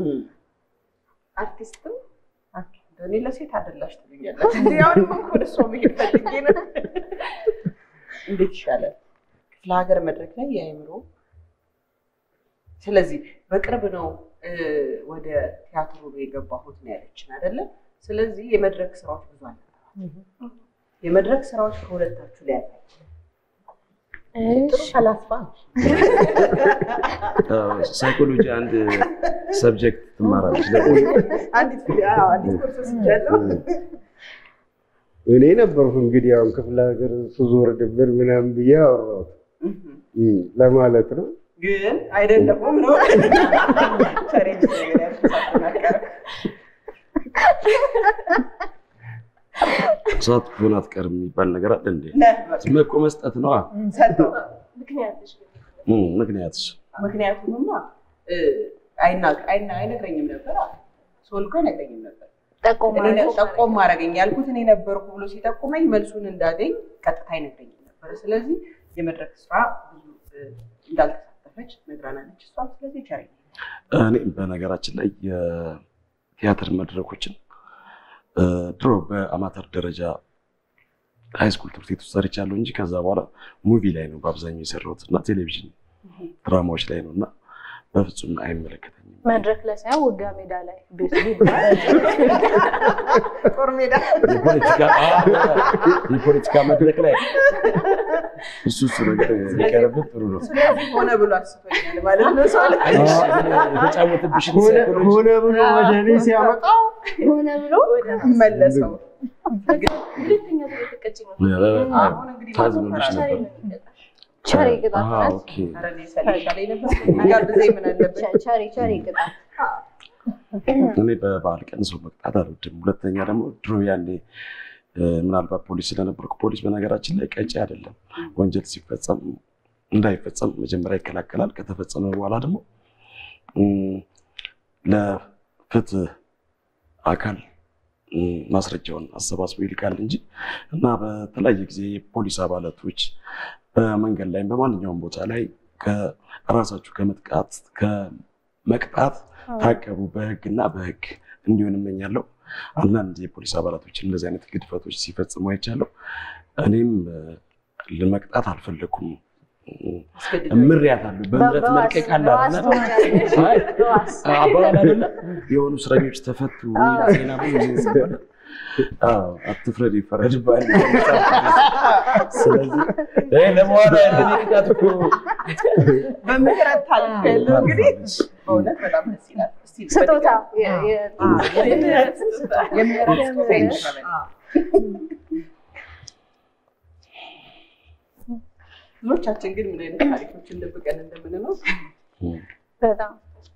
አርቲስትም እኔ ለሴት አደላሽ ትሉኛለች። እንዲ አሁንም እኮ ወደ እሷ መሄድ ፈልጌ ነው። እንዴት ይሻላል? ክፍለ ሀገር መድረክ ላይ የአእምሮ ስለዚህ በቅርብ ነው እ፣ ወደ ቲያትሩ የገባሁት ነው ያለችን አይደለም። ስለዚህ የመድረክ ስራዎች ብዙ አለ። የመድረክ ስራዎች ከሁለታችሁ ላይ ያለ ጥሩ ፈላስፋ ነች። ሳይኮሎጂ አንድ ሰብጀክት ትማራለች። አንዲት አዎ፣ አንዲት ኮርስ ወስጃለሁ። እኔ ነበርኩ እንግዲህ አሁን ክፍለ ሀገር ስዞር ድብር ምናምን ብዬ አወራሁት እም፣ ለማለት ነው። ግን አይደለሁም ነው ቻሌንጅ ነገር ያልተሳተናቀረ ሰዓት ሆን አትቀርም የሚባል ነገር አለ እንዴ? ዝም እኮ መስጠት ነዋ። ሰጠው ምክንያትሽ እም፣ ምክንያትስ ምክንያቱምማ እ፣ አይና- አይና- አይነግረኝም ነበር አለ። ሰውል እኮ አይነግረኝም ነበር። ጠቆም እኔ ነ- ጠቆም አደረገኝ ያልኩት እኔ ነበርኩ ብሎ ሲጠቁመኝ መልሱን እንዳገኝ ቀጥታ አይነግረኝም ነበር። ስለዚህ የመድረክ ስራ ብዙ እ፣ እንዳልተሳተፈች ነግራናለች እሷ። ስለዚህ ቻይ እኔ በነገራችን ላይ የቲያትር መድረኮችን እ፣ ድሮ በአማተር ደረጃ ሃይስኩል ትምህርት ቤት ውስጥ ሰርቻለሁ እንጂ ከዛ በኋላ ሙቪ ላይ ነው በአብዛኛው የሰራሁት እና ቴሌቪዥን ድራማዎች ላይ ነው እና በፍጹም አይመለከተኝም። መድረክ ላይ ሳይሆን ውጋ ሜዳ ላይ ቤት ጦር ሜዳ የፖለቲካ የፖለቲካ መድረክ ላይ እሱ እሱ ነገር ሊቀርብን ጥሩ ነው። ስለዚህ ሆነ ብሎ አስቶኛል ማለት ነው። ሰው ላይ የተጫወተብሽን ሆነ ሳይኮሎጂ ሆነ ብሎ ወደ እኔ ሲያመጣው ሆነ ብሎ መለሰው። ሁለተኛ ዙር የተቀጭ ነው። አሁን እንግዲህ ታዝኖልሽ ማዘፈራ ነበር። ቻሌ ነው የሚቀጣው። ቸሪ ቅጣት አሃ፣ ናት። ኦኬ። ኧረ እኔ ሰልቻለሁ ነበር ጋብዘኝ ምን አለበት? ቸ- ቸሪ ቸሪ ቅጣት እኔ በበዓል ቀን ሰው መቅጣት አልወድም። ሁለተኛ ደግሞ ድሮ ያኔ እ፣ ምናልባት ፖሊስ ስለነበርኩ ፖሊስ በነገራችን ላይ ቀጪ አይደለም። ወንጀል ሲፈጸም እንዳይፈጸም መጀመሪያ ይከላከላል። ከተፈጸመ በኋላ ደግሞ እም፣ ለፍትህ አካል እም፣ ማስረጃውን አሰባስቦ ይልካል እንጂ እና በተለያየ ጊዜ የፖሊስ አባላቶች በመንገድ ላይ በማንኛውም ቦታ ላይ ከራሳችሁ ከመጥቃት ከመቅጣት ታቀቡ በህግ እና በህግ እንዲሆን እመኛለሁ። አንዳንድ የፖሊስ አባላቶችን እንደዚህ አይነት ግድፈቶች ሲፈጽሙ አይቻለሁ። እኔም እ፣ ለመቅጣት አልፈለኩም። ምሬያታለሁ። በምህረት በዋስ- መልቀቅ አለ በዋስ አይደለ? ትሆኛለሽ። አይ፣ በዋስ አባባል አይደለ? የሆኑ እስረኞች ተፈቱ ዜና ሲባል አዎ፣ አትፍረድ ይፈረድብሃል። ስለዚህ ይሄ ለመዋዳ ያለን ቅጣት እኮ በምህረት ታልፍ ያለው እንግዲህ በእውነት በጣም ደስ ይላል። እስቲ ስጦታ በድጋሚ- የ- የ- የምህረት ስጦታ የምህረት ስጦታ ይቀበል። ብዙዎቻችን ግን ምን አይነት ታሪኮችን ደብቀን እንደምንኖር በጣም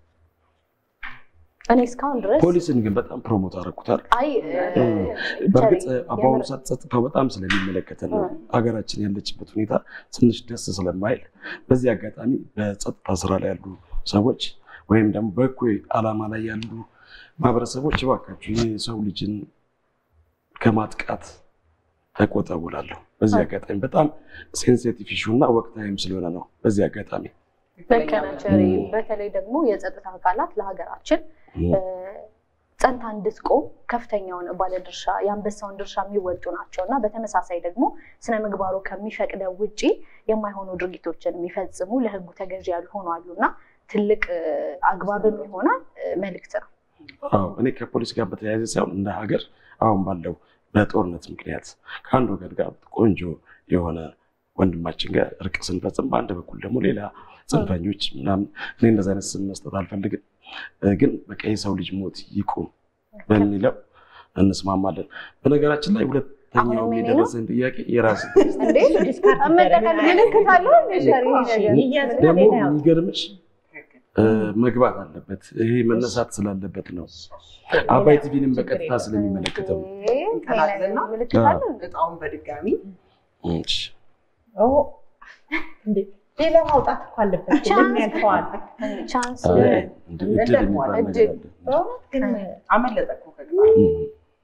እኔ እስካሁን ድረስ ፖሊስን ግን በጣም ፕሮሞት አደረኩታል። አይ እ፣ በእርግጥ ቸሪ፣ በአሁኑ የምር- ሰዓት ጸጥታው በጣም ስለሚመለከተን ነው ሀገራችን ያለችበት ሁኔታ ትንሽ ደስ ስለማይል፣ በዚህ አጋጣሚ በጸጥታ ስራ ላይ ያሉ ሰዎች ወይም ደግሞ በእኩይ ዓላማ ላይ ያሉ ማህበረሰቦች እባካችሁ የሰው ልጅን ከማጥቃት ተቆጠቡ እላለሁ። በዚህ አጋጣሚ በጣም ሴንሲቲቭ ኢሹ እና ወቅታዊም ስለሆነ ነው። በዚህ አጋጣሚ ልክ ነህ ቸሪ። ም። በተለይ ደግሞ የጸጥታ አካላት ለሀገራችን ም። እ፣ ጸንታ እንድትቆም ከፍተኛውን ባለድርሻ የአንበሳውን ድርሻ የሚወጡ ናቸው እና በተመሳሳይ ደግሞ ስነ ምግባሩ ከሚፈቅደው ውጪ የማይሆኑ ድርጊቶችን የሚፈጽሙ ለሕጉ ተገዢ ያልሆኑ አሉ እና ትልቅ እ፣ አግባብም የሆነ እ፣ መልእክት ነው። አዎ እኔ ከፖሊስ ጋር በተያያዘ ሳይሆን እንደ ሀገር አሁን ባለው በጦርነት ምክንያት ከአንድ ወገን ጋር ቆንጆ የሆነ ወንድማችን ጋር እርቅ ስንፈጽም፣ በአንድ በኩል ደግሞ ሌላ ጽንፈኞች ምናምን እኔ እንደዚ አይነት ስም መስጠት አልፈልግም፣ እ፣ ግን በቃ የሰው ልጅ ሞት ይቁም በሚለው እንስማማለን። በነገራችን ላይ ሁለተኛው አሁንም የኔ ነው? የደረሰን ጥያቄ የራስ እንዴ መጠቀል ምልክት አለው እንደ ሸሪ ይሄ ነገር? ይያዝና ደግሞ ሌላ ያው የሚገርምሽ እ፣ መግባት አለበት። ይሄ መነሳት ስላለበት ነው። አባይ ቲቪንም በቀጥታ ስለሚመለከተው ነው። እንቀላቅልና ምልክት አለ እንዴ? እጣውን በድጋሚ እሺ። ኦ፣ እንዴ ሌላ ማውጣት እኮ አለበት። ቻንስ ለምን ያልፈዋል? ቻንስ አይ፣ እንደ እድል የሚባል ነገር አለ። በእውነት ግን አመለጠ እኮ ከግባ እም።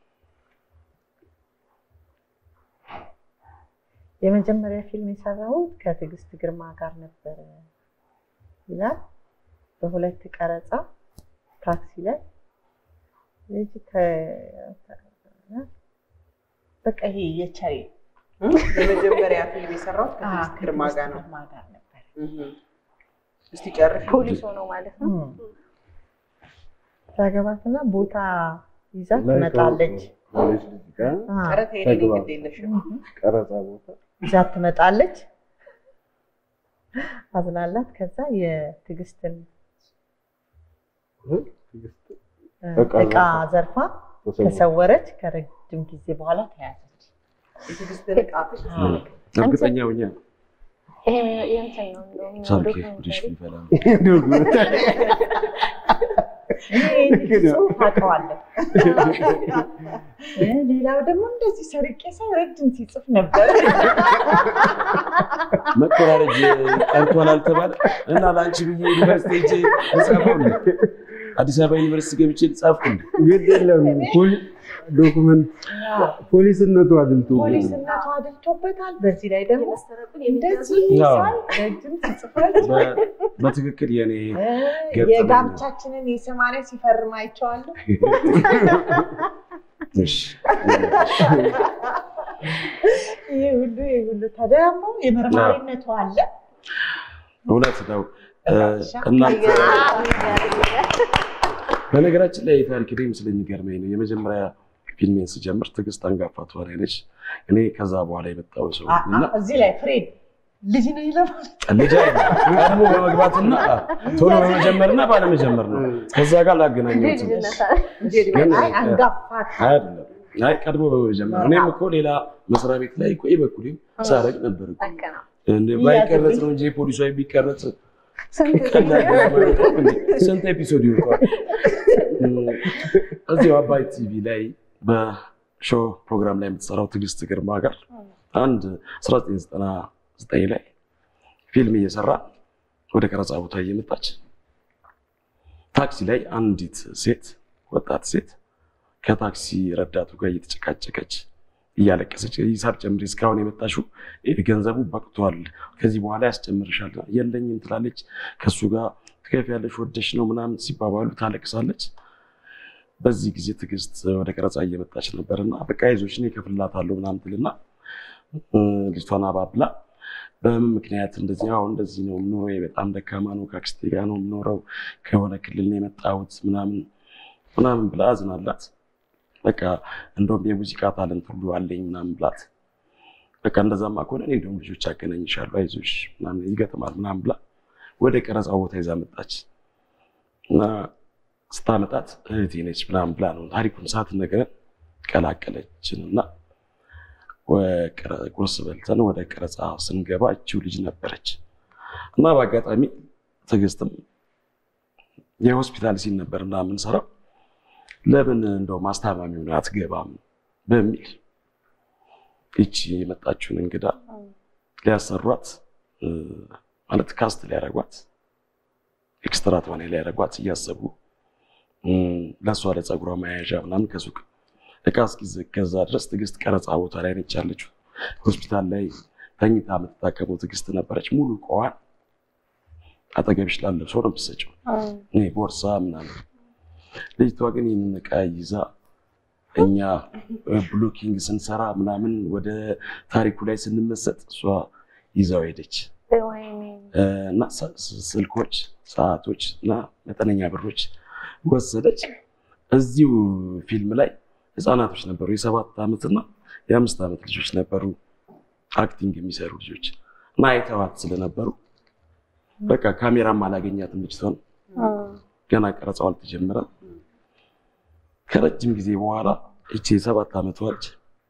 የመጀመሪያ ፊልም የሰራሁት ከትዕግስት ግርማ ጋር ነበረ ይላል። በሁለት ቀረጻ ታክሲ ላይ ልጅ ተ- በቃ ይሄ የቻይ የመጀመሪያ ፊልም የሰራሁት ከትዕግስት ግርማ ጋር ነው። ግርማ ጋር ነበር። እህ። እስቲ ጨርሽ። ፖሊስ ሆኖ ማለት ነው። ታገባትና ቦታ ይዛ ላይ ትመጣለች። ከሆነች ልጅ ጋር አ፣ ኧረ ተይ እኔ ግድ የለሽም። ቀረጻ ቦታ ይዛ ትመጣለች። አዝናላት። ከዛ የትዕግስትን ትዕግስት እ፣ እቃ እቃ ዘርፋ ተሰወረ። ተሰወረች። ከረጅም ጊዜ በኋላ ተያዘች። የትዕግስትን ዕቃ እርግጠኛ ሆኜ ይሄ የእንትን ነው እንደውም ሳልኬ ዶክመንተሪ። ፍሪሽ ሊፈላ እኔ ይህን ጽሑፍ አውቀዋለሁ። እ፣ ሌላው ደግሞ እንደዚህ ሰርቄ ሰው ረጅም ሲጽፍ ነበር። መኮራረጅ ቀርቷል አልተባለ እና ለአንቺ ብዬ ዩኒቨርሲቲ ሄጄ ልጻፈው እንደ አዲስ አበባ ዩኒቨርሲቲ ገብቼ ልጻፍኩ እንደ ግድ የለም ፖሊ- ዶኩመንት ፖሊስነቱ አድልቶ ፖሊስነቱ አድልቶበታል። በዚህ ላይ ደግሞ የመሰረቁን እንደዚህ አዎ። ሳይ ረጅም ሲጽፋል በ- በትክክል የኔ እ፣ ገጠመኝ ነው። የጋብቻችንን የሰማንያ ሲፈርም አይቼዋለሁ። እሺ ይህ ሁሉ ይህ ሁሉ ተደሞ የመርማሪነቱ አለ። እውነት ነው እ፣ እናንተ በነገራችን ላይ የታሪክ ላይም ስለሚገርመኝ ነው የመጀመሪያ ፊልሜን ስጀምር ትዕግስት አንጋፋ ተዋናይ ነች እኔ ከዛ በኋላ የመጣው ሰው አ- ነኝ እና አ- እዚህ ላይ ፍሬድ ልጅ ነው ይለማል። ልጅ አይደለም ቀድሞ በመግባትና ቶሎ በመጀመርና ባለመጀመር ነው ከዛ ጋር ላገናኘው ልጅ ልጅነት አለ። እንጂ እድሜ ግን አይ አንጋፋ አይደለም አይ ቀድሞ በመጀመር እኔም እኮ ሌላ መስሪያ ቤት ላይ እኮ በኩሌም ሳረግ ነበር እኮ ልክ ነው። እንደ ባይቀረጽ ነው እንጂ ፖሊሷ ቢቀረጽ ስንት ቀላል ነገር አይደለም እንዴ? ስንት ኤፒሶድ ይወጣል? እዚሁ አባይ ቲቪ ላይ በሾው ፕሮግራም ላይ የምትሰራው ትዕግስት ግርማ ጋር አንድ 1999 ላይ ፊልም እየሰራ ወደ ቀረጻ ቦታ እየመጣች ታክሲ ላይ አንዲት ሴት ወጣት ሴት ከታክሲ ረዳቱ ጋር እየተጨቃጨቀች እያለቀሰች ሂሳብ ጨምሪ፣ እስካሁን የመጣሽው ይህ ገንዘቡ በቅቷል፣ ከዚህ በኋላ ያስጨምርሻል። የለኝም ትላለች። ከእሱ ጋር ትከፍያለሽ፣ ወደሽ ነው ምናምን ሲባባሉ ታለቅሳለች። በዚህ ጊዜ ትዕግስት ወደ ቀረጻ እየመጣች ነበርና በቃ ይዞች እኔ እከፍልላታለሁ ምናምን ትልና እ፣ ልጅቷን አባብላ በምን ምክንያት እንደዚህ አሁን እንደዚህ ነው ኑሮ በጣም ደካማ ነው፣ ከአክስቴ ጋር ነው የምኖረው፣ ከሆነ ክልል ነው የመጣሁት ምናምን ምናምን ብላ አዝናላት። በቃ እንደውም የሙዚቃ ታለንት ሁሉ አለኝ ምናምን ብላት በቃ እንደዛማ ከሆነ እኔ እንደውም ልጆች አገናኝሻለሁ አይዞሽ ምናምን ይገጥማል ምናምን ብላ ወደ ቀረጻው ቦታ ይዛ መጣች እና ስታመጣት እህቴ ነች ምናምን ብላ ነው ታሪኩን ሳትነግረን ቀላቀለችን እና ቁርስ በልተን ወደ ቀረጻ ስንገባ እቺው ልጅ ነበረች እና በአጋጣሚ ትዕግስትም የሆስፒታል ሲል ነበር እና የምንሰራው ለምን እንደው ማስታማሚውን አትገባም በሚል ይቺ የመጣችውን እንግዳ ሊያሰሯት እ፣ ማለት ካስት ሊያረጓት ኤክስትራ ተዋናይ ሊያረጓት እያሰቡ እ፣ ለእሷ ለፀጉሯ መያዣ ምናምን ከሱቅ እቃ እስኪገዛ ድረስ ትዕግስት ቀረጻ ቦታ ላይ ነች ያለችው። ሆስፒታል ላይ ተኝታ የምትታከመው ትዕግስት ነበረች። ሙሉ እቃዋን አጠገብሽ ላለው ሰው ነው የምትሰጪው። እኔ ቦርሳ ምናምን። ልጅቷ ግን ይህንን እቃ ይዛ እኛ ብሎኪንግ ስንሰራ ምናምን ወደ ታሪኩ ላይ ስንመሰጥ እሷ ይዛው ሄደች ወይኔ እ፣ እና ስ- ስ- ስልኮች፣ ሰዓቶች እና መጠነኛ ብሮች ወሰደች። እዚሁ ፊልም ላይ ህፃናቶች ነበሩ። የሰባት ዓመትና የአምስት ዓመት ልጆች ነበሩ አክቲንግ የሚሰሩ ልጆች እና አይተዋት ስለነበሩ በቃ ካሜራም አላገኛትም ልጅቷን ገና ቀረጻው አልተጀመረም። ከረጅም ጊዜ በኋላ እቺ የሰባት ዓመቷ ልጅ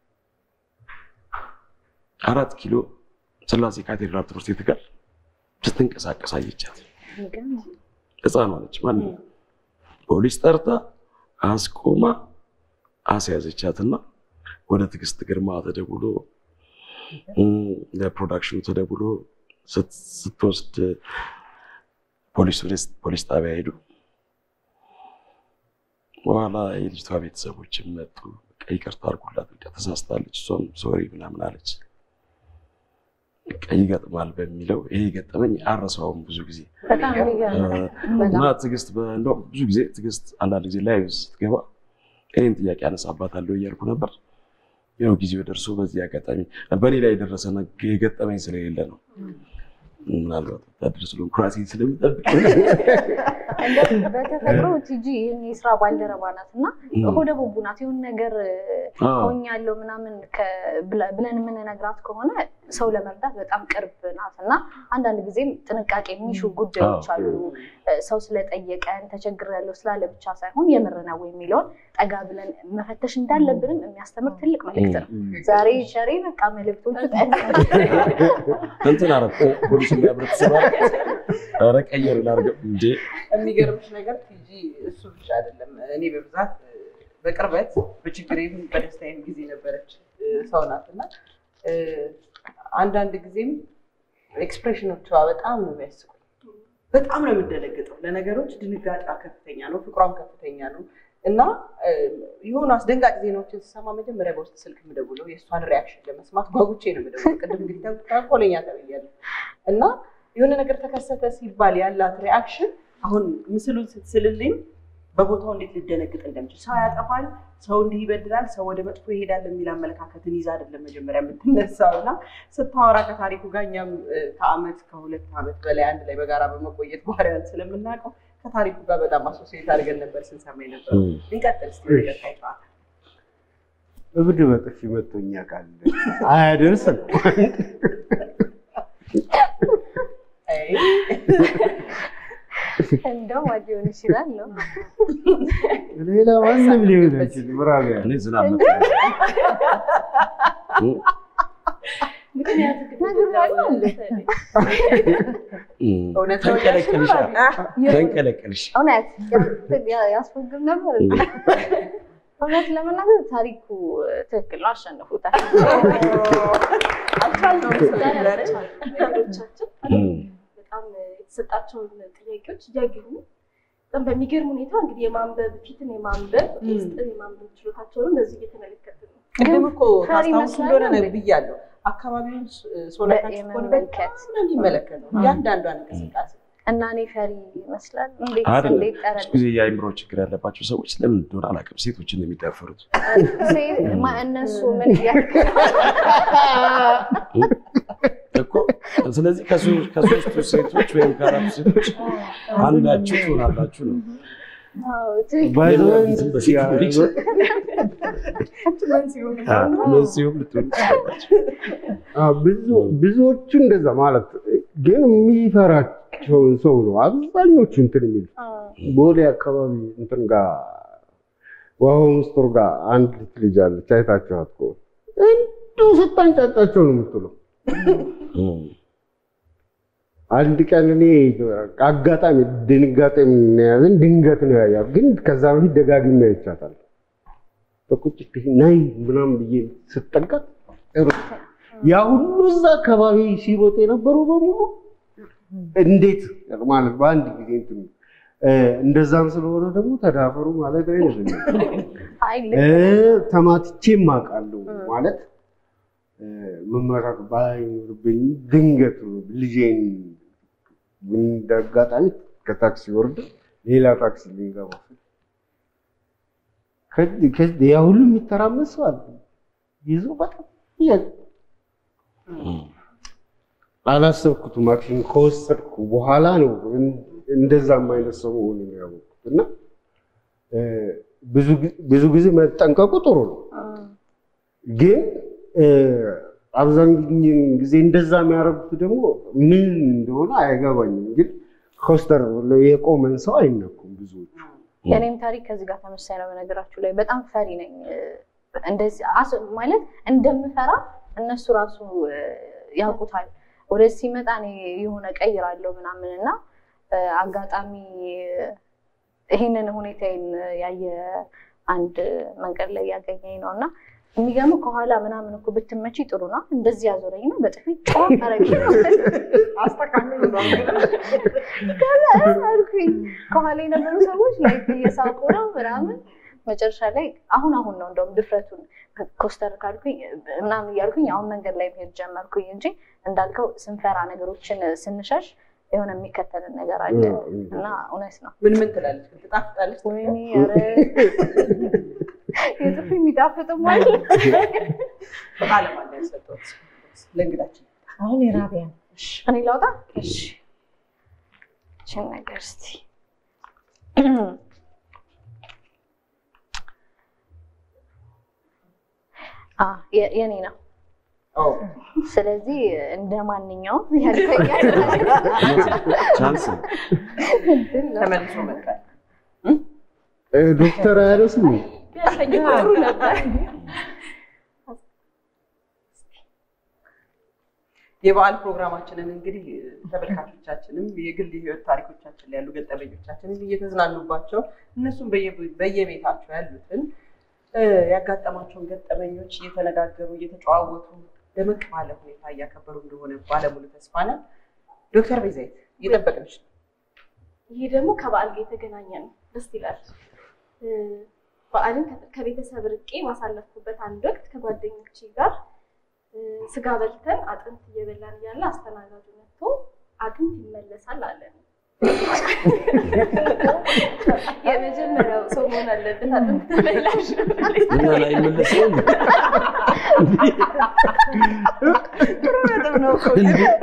አራት ኪሎ ስላሴ ካቴድራል ትምህርት ቤት ጋር ስትንቀሳቀስ አየቻት። ህፃኗ ነች ማለት ነው። ፖሊስ ጠርታ አስቆማ አስያዘቻትና ወደ ትዕግስት ግርማ ተደውሎ እም፣ ለፕሮዳክሽኑ ተደውሎ ስት- ስትወስድ ፖሊስ ወደ ፖሊስ ጣቢያ ሄዱ። በኋላ የልጅቷ ቤተሰቦችም መጡ። በቃ ይቅርታ አድርጉላት፣ በቃ ተሳስታለች፣ እሷም ሶሪ ምናምን አለች። በቃ ይገጥማል በሚለው ይሄ ገጠመኝ አረሳውም ብዙ ጊዜ በጣም የሚገርም እና ትዕግስት በ- እንደውም ብዙ ጊዜ ትዕግስት አንዳንድ ጊዜ ላይቭ ስትገባ እኔም ጥያቄ አነሳባታለሁ እያልኩ ነበር። ያው ጊዜው ደርሶ በዚህ አጋጣሚ በእኔ ላይ የደረሰ ነገ- የገጠመኝ ስለሌለ ነው። ምናልባት ወታደር ስለሆንኩ ራሴን ስለምጠብቅ እንደ በተፈጥሮ ቲጂ ይህን የስራ ባልደረባ ናት እና እም። ሆደ ቡቡ ናት። የሆነ ነገር አዎ። ሆኛለሁ ምናምን ከ- ብለ- ብለን የምንነግራት ከሆነ ሰው ለመርዳት በጣም ቅርብ ናት እና አንዳንድ ጊዜም ጥንቃቄ የሚሹ ጉዳዮች አሉ። ሰው ስለጠየቀን ተቸግሬያለሁ ስላለ ብቻ ሳይሆን የምር ነው የሚለውን ጠጋ ብለን መፈተሽ እንዳለብንም የሚያስተምር ትልቅ መልእክት ነው። ዛሬ ሸሬ በቃ መልእክቶቹ እንትን አረ ፖሊስ የሚያብረት ኧረ ቀየር ላድርገው እንዴ የሚገርምሽ ነገር ቲጂ እሱ ብቻ አይደለም። እኔ በብዛት በቅርበት በችግሬም በደስታዬም ጊዜ ነበረች ሰው ናት እና እ፣ አንዳንድ ጊዜም ኤክስፕሬሽኖቿ በጣም ነው የሚያስቁ። በጣም ነው የምደነግጠው። ለነገሮች ድንጋጤ ከፍተኛ ነው፣ ፍቅሯም ከፍተኛ ነው እና እ፣ የሆኑ አስደንጋጭ ዜናዎችን ስሰማ መጀመሪያ በውስጥ ስልክ የምደውለው የእሷን ሪያክሽን ለመስማት ጓጉቼ ነው የምደውለው። ቅድም እንግዲህ ተንኮለኛ ተብያለሁ እና የሆነ ነገር ተከሰተ ሲባል ያላት ሪያክሽን አሁን ምስሉን ስትስልልኝ በቦታው እንዴት ልደነግጥ እንደምችል ሰው ያጠፋል፣ ሰው እንዲህ ይበድላል፣ ሰው ወደ መጥፎ ይሄዳል የሚል አመለካከትን ይዛ አይደለም መጀመሪያ የምትነሳው እና ስታወራ ከታሪኩ ጋር እኛም እ፣ ከአመት ከሁለት ዓመት በላይ አንድ ላይ በጋራ በመቆየት ባህሪያን ስለምናውቀው ከታሪኩ ጋር በጣም አሶሲዬት አድርገን ነበር ስንሰማ ነበር። እንቀጥል እስኪ ወደ ቀጣይ ጨዋታ። እብድ በጥፊ መቶኛ ቃል አያደርስም። አይ፣ እንደው ማን ሊሆን ይችላል ነው ሌላ ማንም ሊሆን አይችልም። ምዕራባውያን እኔ ዝናብ መጣ ምክንያቱ ግን ነግሬያለሁ እንዴ? እውነት ነው ተንቀለቀልሽ እያልሽ ነው? ተንቀለቀልሽ እውነት ያ- ያስፈግም ነበር። እውነት ለመናገር ታሪኩ ትክክል ነው፣ አሸንፉታል። አልቻልነውም ስለነበረ ነገሮቻችን እም። በጣም የተሰጣቸውን ጥያቄዎች እያገኙ በጣም በሚገርም ሁኔታ እንግዲህ የማንበብ ፊትን የማንበብ ም። ውስጥን የማንበብ ችሎታቸውንም በዚህ እየተመለከትን ነው። ቅድም እኮ ፈሪ ታስታውሱ ይመስላል እንደሆነ ነው እንዴ? ብያለሁ። አካባቢውን ሶላታችሁ ከሆነ የመመልከት በጣም ነው የሚመለከተው እያንዳንዷን እንቅስቃሴ። እና እኔ ፈሪ ይመስላል። እንዴት አይደለም እንዴት ብዙ ጠረል ጊዜ የአእምሮ ችግር ያለባቸው ሰዎች ለምን እንደሆነ አላውቅም፣ ሴቶችን ነው የሚዳፈሩት። ማ- እነሱ ምን እያልክ እኮ ስለዚህ ከሶ- ከሶስቱ ሴቶች ወይም ከአራቱ ሴቶች አንዳችሁ ትሆናላችሁ ነው። አዎ፣ ትክክል። የሚያግዝም በሴት ሊሆን ይችላል። አዎ፣ መንስኤውም ልትሆን ትችላላችሁ። አዎ፣ ብዙ ብዙዎቹ እንደዛ ማለት ግን የሚፈራቸውን ሰው ነው አብዛኞቹ እንትን የሚል ቦሌ አካባቢ እንትን ጋር ውሃው ምስጢር ጋር አንድ ልጅ አለች አይታችኋት ከሆነ እንዲሁ ስታንጫጫቸው ነው የምትለው። እም። አንድ ቀን እኔ አጋጣሚ ድንጋጤ የምንያዝን ድንገት ነው ያያት፣ ግን ከዛ በፊት ደጋግሜ አይቻታል። በቁጭት ናይ ምናምን ብዬ ስጠጋት ሩጥ ያ ሁሉ እዛ አካባቢ ሲሮጥ የነበሩ በሙሉ እንዴት ማለት በአንድ ጊዜ እንትን እ፣ እንደዛም ስለሆነ ደግሞ ተዳፈሩ ማለት አይደለም። አይ እ፣ ልክ ተማትቼም አውቃለሁ ማለት እ፣ መመራት ባይኖርብኝ ድንገት ልጄን እንደ አጋጣሚ ከታክሲ ወርደ ሌላ ታክሲ ልንገባ ስል ከ- ከ- ያ ሁሉ የሚተራመስ ሰው አለ ይዞ በጣም ያ- አላሰብኩትም። አክሽን ከወሰድኩ በኋላ ነው እን- እንደዛም አይነት ሰው መሆኑን ያወቅሁት እና እ፣ ብዙ ጊዜ- ብዙ ጊዜ መጠንቀቁ ጥሩ ነው። ግን እ፣ አብዛኛውን ጊዜ እንደዛ የሚያደርጉት ደግሞ ምን እንደሆነ አይገባኝም። ግን ኮስተር ብሎ የቆመን ሰው አይነኩም ብዙዎቹ። የኔም ታሪክ ከዚህ ጋር ተመሳሳይ ነው። በነገራችሁ ላይ በጣም ፈሪ ነኝ። እንደዚህ አስ- ማለት እንደምፈራ እነሱ ራሱ እ፣ ያውቁታል። ወደዚህ ሲመጣ እኔ የሆነ ቀይራለሁ ምናምን እና አጋጣሚ ይህንን ሁኔታዬን ያየ አንድ መንገድ ላይ ያገኘኝ ነው እና የሚገርምህ ከኋላ ምናምን እኮ ብትመቺ ጥሩ ነው። እንደዚህ ያዞረኝ ነው በጥፊ ጫዋ አረግ አልኩኝ። ከኋላ የነበሩ ሰዎች ላይ እየሳቁ ነው ምናምን። መጨረሻ ላይ አሁን አሁን ነው እንደውም ድፍረቱን ኮስተር ካልኩኝ ምናምን እያልኩኝ አሁን መንገድ ላይ መሄድ ጀመርኩኝ እንጂ እንዳልከው ስንፈራ ነገሮችን ስንሸሽ የሆነ የሚከተልን ነገር አለ እና እውነት ነው። ምን ምን ትላለች? ግን ትጣፍጣለች? ወይኔ ኧረ የጥፊ የሚጣፍጥም አለ። በዓለም አለ ያሰጠሁት ለእንግዳችን አሁን የራቢያ እኔ ላውጣ? እሺ ይህችን ነገር እስኪ አ የ- የኔ ነው። ስለዚህ እንደ ማንኛውም ያልከኛል ቻንስ ነው። እድል ነው። ተመልሶ መጣ። እ፣ ዶክተር አያደስም ቢያሰኝ ጥሩ ነበር። የበዓል ፕሮግራማችንን እንግዲህ ተመልካቾቻችንም የግል ህይወት ታሪኮቻችን ላይ ያሉ ገጠመኞቻችንን እየተዝናኑባቸው እነሱም በየ- በየቤታቸው ያሉትን እ፣ ያጋጠማቸውን ገጠመኞች እየተነጋገሩ እየተጨዋወቱ ደመቅ ባለ ሁኔታ እያከበሩ እንደሆነ ባለሙሉ ተስፋ ነን። ዶክተር ቤዛይት እየጠበቅንሽ ነው። ይሄ ደግሞ ከበዓል ጋር የተገናኘ ነው። ደስ ይላል። እ፣ በዓልን ከ- ከቤተሰብ ርቄ ባሳለፍኩበት አንድ ወቅት ከጓደኞቼ ጋር እ፣ ስጋ በልተን አጥንት እየበላን እያለ አስተናጋጁ መጥቶ አጥንት ይመለሳል አለን። የመጀመሪያው ሰው መሆን አለበት አጥንት ተመላሽ እና ላይ መለሰው ጥሩ ነጥብ ነው እኮ።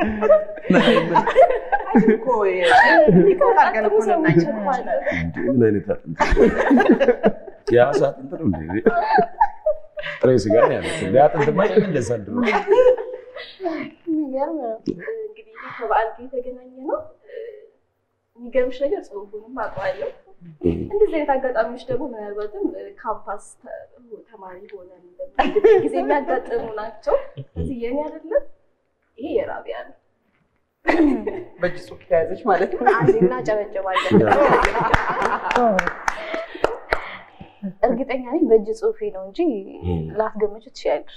እኮ የ- ሪፖርት አድርገን እኮ ልናይ እንችላለን። ምን አይነት አጥንት የአሳ አጥንት ነው እንዴ? ጥሬ ስጋ ነው ያሉት። እንደ አጥንት ማ ይመለሳል ድሮ። የሚገርም ነው። እንግዲህ ይሄ ከበዓል ጋር የተገናኘ ነው። የሚገርምሽ ነገር ጽሁፉንም አውቀዋለሁ። እንደዚህ አይነት አጋጣሚዎች ደግሞ ምናልባትም እ፣ ካምፓስ ተ- ተማሪ ሆነን በምንሄድበት ጊዜ የሚያጋጥሙ ናቸው። እዚህ የኔ አይደለም፣ ይሄ የራቢያ ነው። በእጅ ጽሑፍ ተያዘች ማለት ነው። አንዴ እናጨበጭባለን። እርግጠኛ ነኝ በእጅ ጽሁፌ ነው እንጂ ላትገምቹ ትችያለሽ።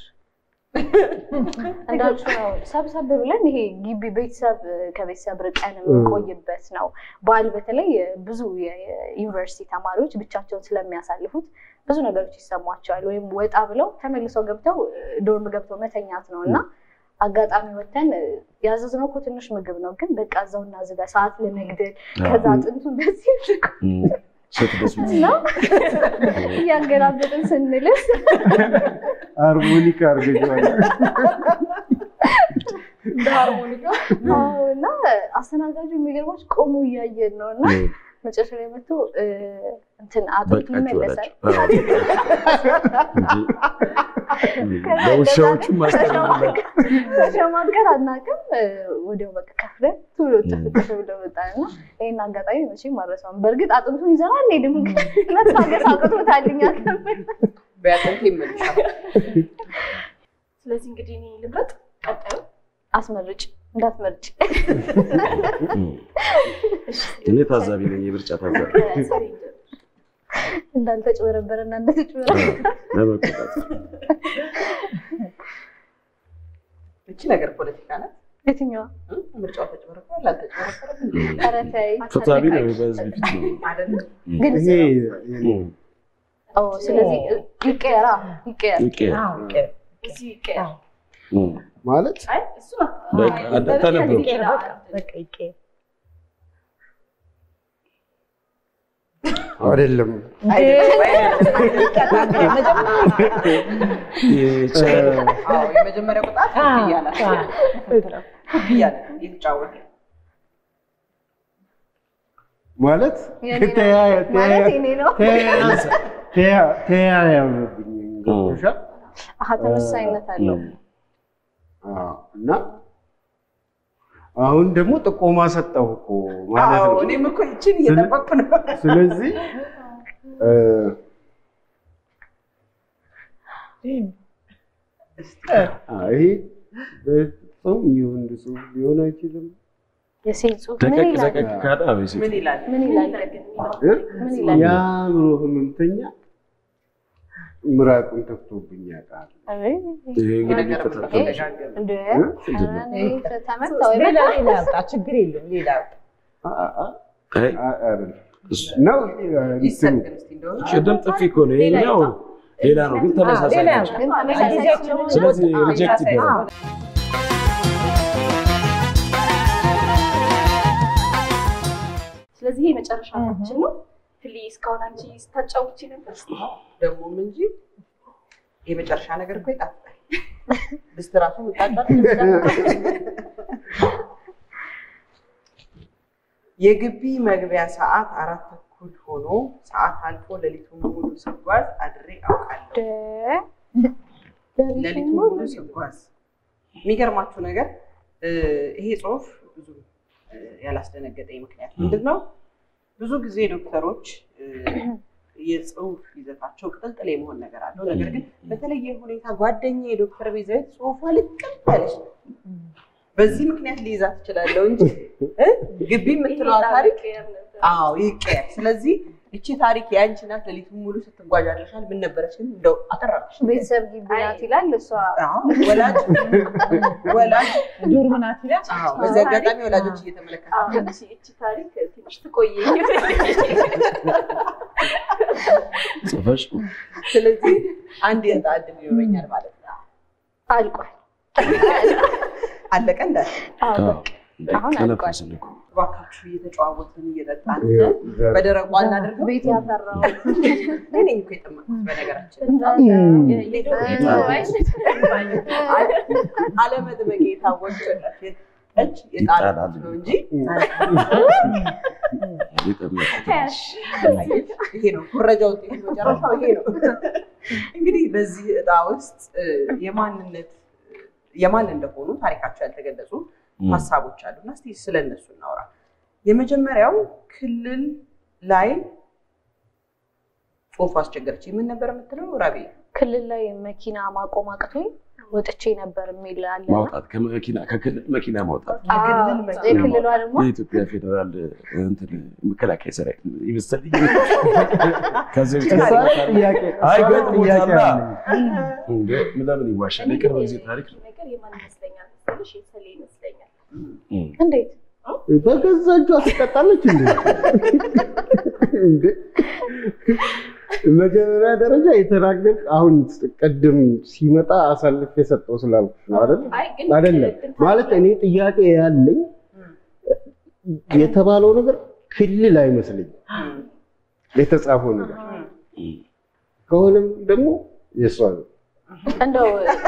እንዳልሽው ነው። ሰብሰብ ብለን ይሄ ግቢ ቤተሰብ ከቤተሰብ ርቀን የምንቆይበት ነው። በዓል በተለይ ብዙ የዩኒቨርሲቲ ተማሪዎች ብቻቸውን ስለሚያሳልፉት ብዙ ነገሮች ይሰሟቸዋል። ወይም ወጣ ብለው ተመልሰው ገብተው ዶርም ገብተው መተኛት ነው እና አጋጣሚ ወተን ያዘዝነው እኮ ትንሽ ምግብ ነው፣ ግን በቃ እዛውና ዝጋ ሰዓት ለመግደል ከዛ አጥንቱ እንደዚህ ስትደስ ነው እያንገላበጥን ስንልስ ሃርሞኒካ አርገዋል። እንደ ሃርሞኒካ አዎ፣ እና አስተናጋጁ የሚገርሞች ቆሞ እያየን ነው እና መጨረሻ ላይ መጥቶ እ፣ እንትን አጥንቱ በቃችሁ ይመለሳል አላችሁ። ለውሻዎቹ ማስተላለፍ ተሸማቀር አናውቅም። እ፣ ወዲያው በቃ ከፍለን ቶሎ ጥፍ ጥፍ ብለው ወጣን እና ይህን አጋጣሚ መቼም አልረሳውም። በእርግጥ አጥንቱን ይዘን አንሄድም፣ ግን መታገስ አቅቶታል እኛ ከምን በያጠንት ይመልሻል። ስለዚህ እንግዲህ እኔ ልምረጥ። ቀጣዩ አስመርጭ እንዳትመርጭ እኔ ታዛቢ ነኝ፣ የምርጫ ታዛቢ ሰሪ እንጀምር። እንዳልተጭበረበረ እና እንደተጭበረበረ ለመቆጣጠር እቺ ነገር ፖለቲካ ናት። የትኛዋ እ? ምርጫው ተጭበረበረ አልተጭበረበረም ኧረ ተይ ፍትሐዊ ነው፣ በህዝብ ፊት ነው። አይደለም። ግን ይሄ ኦ፣ ስለዚህ ይቀየራ ይቀየር ይቀየር። እዚህ ይቀየር። ማለት አይ እሱ በቃ አዳ- ተነበሩ። በቃ ይቀየር። አይደለም አይደለም፣ አይደለም። የቻ- አዎ፣ የመጀመሪያው ቅጣት ክፍያ ናት። ክፍያ ናት እየተጫወተ ማለት የኔ ነው። ተያ- ማለት ተያ- የኔ ነው። ተያ- ተያ- ተያያዘብኝ ገብቶሻል? አሀ ተመሳሳይነት አለው። አዎ። እና አሁን ደግሞ ጥቆማ ሰጠሁ እኮ ማለት አዎ፣ ነው። እኔም እኮ ይችን እየጠበቅኩ ነው። ስለዚህ እ፣ አ፣ ይሄ በፍጹም የወንድ ጽሑፍ ሊሆን አይችልም። የሴት ጽሁፍ ምን ደቀቅ ይላል? ደቀቅ ካለ አዎ፣ የሴት ምን ይላል? ምን ይላል? እ? ምን ይላል? የአእምሮ ህመምተኛ ምራቁን ተፍቶብኝ ያውቃል። አይ፣ ይሄ እንግዲህ ነገር ፈተና ተደጋገመ። እንደ እ? ምንድን ነው? እኔ ተመታው ሌላ ይበቃል። ሌላ ያውጣ፣ ችግር የለም ሌላ ያውጣ። አ- አ- አ- አይ፣ አ- አይደለም። እሱ- ነው ይሰጥ እንትኑ ግን እስኪ እንደሆነ ቅድም ጥፊ እኮ ነው ይሄኛው ሌላ ነው ግን ተመሳሳይ ሌላ ናቸው። ያውጣ። ግን ተመሳሳይ ጊዜያችን ስለሆነ ስለዚህ አዎ፣ ሪጀክት ተመሳሳይ ይደረግ። ነው። ስለዚህ ይሄ መጨረሻችን ነው። ፕሊዝ እስካሁን አንቺ ስታጫውቺ ነበር። ደግሞም እንጂ የመጨረሻ ነገር እኮ ይጣፍጣል። ድስት ራሱ ምጣጣል። የግቢ መግቢያ ሰዓት አራት ተኩል ሆኖ ሰዓት አልፎ ሌሊቱን ሙሉ ስጓዝ አድሬ አውቃለሁ። ሌሊቱን ሙሉ ስጓዝ። የሚገርማችሁ ነገር እ፣ ይሄ ጽሁፍ ብዙ እ፣ ያላስደነገጠኝ ምክንያት ምንድን ነው? ብዙ ጊዜ ዶክተሮች እ፣ የጽሁፍ ይዘታቸው ቅጥልጥል የመሆን ነገር አለው። ነገር ግን በተለየ ሁኔታ ጓደኛ የዶክተር ቤዛዊት ጽሁፏ ልቅም ያለች ነው። በዚህ ምክንያት ሊይዛት እችላለሁ እንጂ እ፣ ግቢ የምትለዋ ታሪክ አዎ ይቀየር። ስለዚህ እቺ ታሪክ የአንቺ ናት። ሌሊቱን ሙሉ ስትጓዥ አድረሻል። ምን ነበረች ግን እንደው አጠራሽ? ቤተሰብ ግቢ ናት ይላል እሷ አዎ ወላጅ ወላጅ ዶርም ናት ይላል። አዎ በዚህ አጋጣሚ ወላጆች እየተመለከቱ አዎ፣ እቺ እቺ ታሪክ ትንሽ ትቆየኝ። ጽፈሽ ስለዚህ አንድ የዕጣ ዕድል ይኖረኛል ማለት ነው። አልቋል። አለቀ እንዳለ አዎ፣ አዎ፣ በቃ አሁን አልቋል። ተነፈስን እኮ እባካችሁ እየተጨዋወትን እየጠጣን ይኸው ዘር- በደረቁ አናደርገው። ቤት ያፈራው እኔ ነኝ እኮ የጠመኩት በነገራችን አለመጥመቄ የታወቀለት ጠጅ የጣላት ነው እንጂ የጠመቁት ይሄ ነው ኩረጃ ውጤት መጨረሻው ይሄ ነው። እንግዲህ በዚህ እጣ ውስጥ እ፣ የማንነት የማን እንደሆኑ ታሪካቸው ያልተገለጹ ሀሳቦች አሉ እና እስኪ ስለ እነሱ እናውራ። የመጀመሪያው ክልል ላይ ጽሁፉ አስቸገረች። ምን ነበር የምትለው ራቢ? ክልል ላይ መኪና ማቆም አቅቶኝ ወጥቼ ነበር የሚል አለ። ማውጣት ከመኪና ከክልል መኪና ማውጣት የክልል መኪና የክልሏ ደግሞ የኢትዮጵያ ፌዴራል እንትን መከላከያ ሰራዊት ይመስልኝ። ከዚህ በፊት እሷ ገጥሞታል። ጥያቄ አይ እሷ ገጥሞታል። ጥያቄ አለኝ። እንደ ለምን ይዋሻል? የቅርብ ጊዜ ታሪክ ነው። ነገር የማን ይመስለኛል መሰለሽ? የሰሌ ይመስለኛል። እም። እንዴት በገዛ እጇ ትቀጣለች እንዴ? እንዴ? መጀመሪያ ደረጃ የተናገር አሁን ቅድም ሲመጣ አሳልፍ የሰጠው ስላልኩሽ ነው አይደል? አይ ግን አይደለም እንትን ማለት እኔ ጥያቄ ያለኝ የተባለው ነገር ክልል አይመስለኝም የተጻፈው ነገር እም። ከሆነም ደግሞ የእሷ ነው። እንደው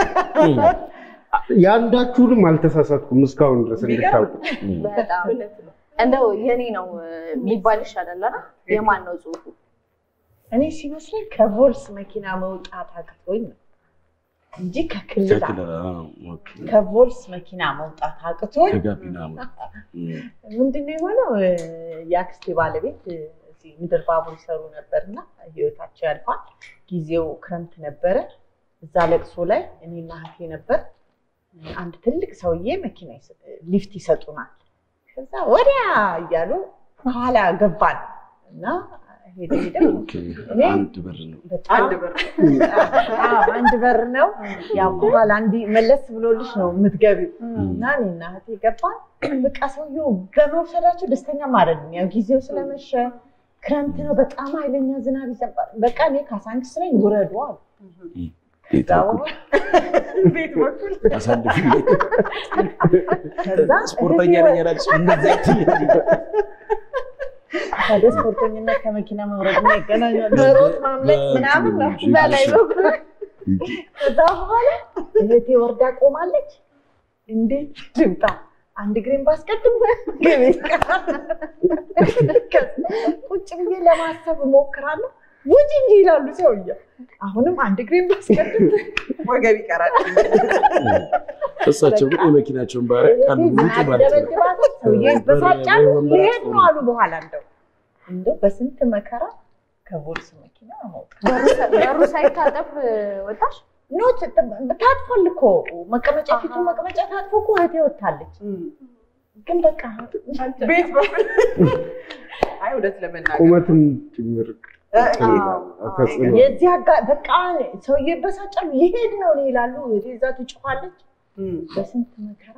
የአንዳችሁንም አልተሳሳትኩም እስካሁን ድረስ እንድታውቁ። በጣም እውነት ነው። እንደው የኔ ነው የሚባል ይሻላል አይደል? የማን ነው ጽሁፉ? እኔ ሲመስለኝ ከቮልስ መኪና መውጣት አቅቶኝ ነው እንጂ ከክልል ከክልል አዎ፣ ኦኬ። ከቮልስ መኪና መውጣት አቅቶኝ ከጋቢና ሞት እም። ምንድነው የሆነው? እ፣ የአክስቴ ባለቤት እ፣ እዚህ ምድር ባቡር ይሰሩ ነበርና ህይወታቸው ያልፋል። ጊዜው ክረምት ነበረ። እዛ ለቅሶ ላይ እኔና እህቴ ነበር። አንድ ትልቅ ሰውዬ መኪና ይሰ- ሊፍት ይሰጡናል። ከዛ ወዲያ እያሉ ከኋላ ገባን እና ሄደ ሄደ ኦኬ። እኔ አንድ በር ነው። በጣም አንድ በር አዎ፣ አንድ በር ነው። ያው ከኋላ እንዲህ መለስ ብሎልሽ ነው የምትገቢው። እም። እና እኔና እህቴ ገባን። በቃ ሰውየው በመውሰዳቸው ደስተኛም አይደለም። ያው ጊዜው ስለመሸ ክረምት ነው፣ በጣም ኃይለኛ ዝናብ ይዘንባል። በቃ እኔ ካሳንቺስ ነኝ ውረዱ አሉ። ቤት በኩል ቤት በኩል አሳልፊ ከዛ ስፖርተኛ ነኝ ያላልሽ እንደዛ ወደ ስፖርተኝነት ከመኪና መውረድ እና ይገናኛል። መሮጥ ማምለጥ ምናምን ነው በላይ በኩል ከዛ በኋላ እህቴ ወርዳ ቆማለች። እንዴት ድምጣ አንድ እግሬን ባስቀድም ግቤ ቁጭ ብዬ ለማሰብ እሞክራለሁ። ውጭ እንጂ ይላሉ ሰውዬ። አሁንም አንድ እግሬን ባስቀድም ወገብ ይቀራል። እሳቸው ግን የመኪናቸውን ባህሪ ቃል ውጭ ማለት ነው። ደበድባታል። ሰውዬ ይበሳጫሉ። ወይ ወንበር ሊሄድ ነው አጥቶ አሉ። በኋላ እንደው እንደው በስንት መከራ ከቦልስ መኪና መውጣት በሩ- በሩ ሳይታጠፍ ወጣሽ? ኖት ታጥፏል እኮ መቀመጫ ፊቱ መቀመጫ ታጥፎ እኮ እህቴ ወታለች። እም። ግን በቃ ቤት በኩል አይ እውነት ለመናገር ቁመትም ጭምር ተጽዕኖ የዚህ አጋ በቃ ሰውዬ ይበሳጫሉ። ሊሄድ ነው ነው ይላሉ። ዛ ትጮኻለች። እም፣ በስንት መከራ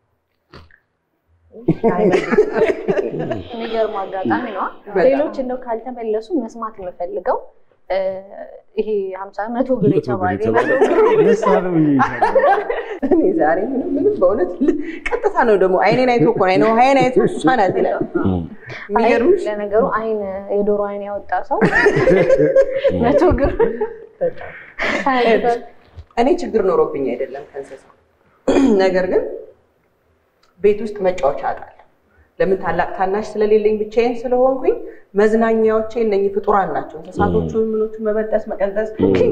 የሚገርም አጋጣሚ ነው። በጣም። ሌሎች እንደው ካልተመለሱ መስማት የምፈልገው እ፣ ይሄ ሀምሳ መቶ ብር መቶ ብር የተባለ የተባለ ደስ አለው ይይዛል። እኔ ዛሬ ምንም ምንም በእውነት ል- ቀጥታ ነው ደግሞ አይኔን አይቶ እኮ ነው አይነ ውሃዬን አይቶ እሷ ናት ይላል። የሚገርምሽ አይ፣ ለነገሩ አይን የዶሮ አይን ያወጣ ሰው መቶ ግር እኔ ችግር ኖሮብኝ አይደለም ከእንስሳ ነገር ግን ቤት ውስጥ መጫወቻ አጣለሁ። ለምን ታላቅ ታናሽ ስለሌለኝ ብቻዬን ስለሆንኩኝ መዝናኛዎቼ እነኚህ ፍጡራን ናቸው። እንስሳቶቹን ምኖቹን መበጠስ፣ መቀንጠስ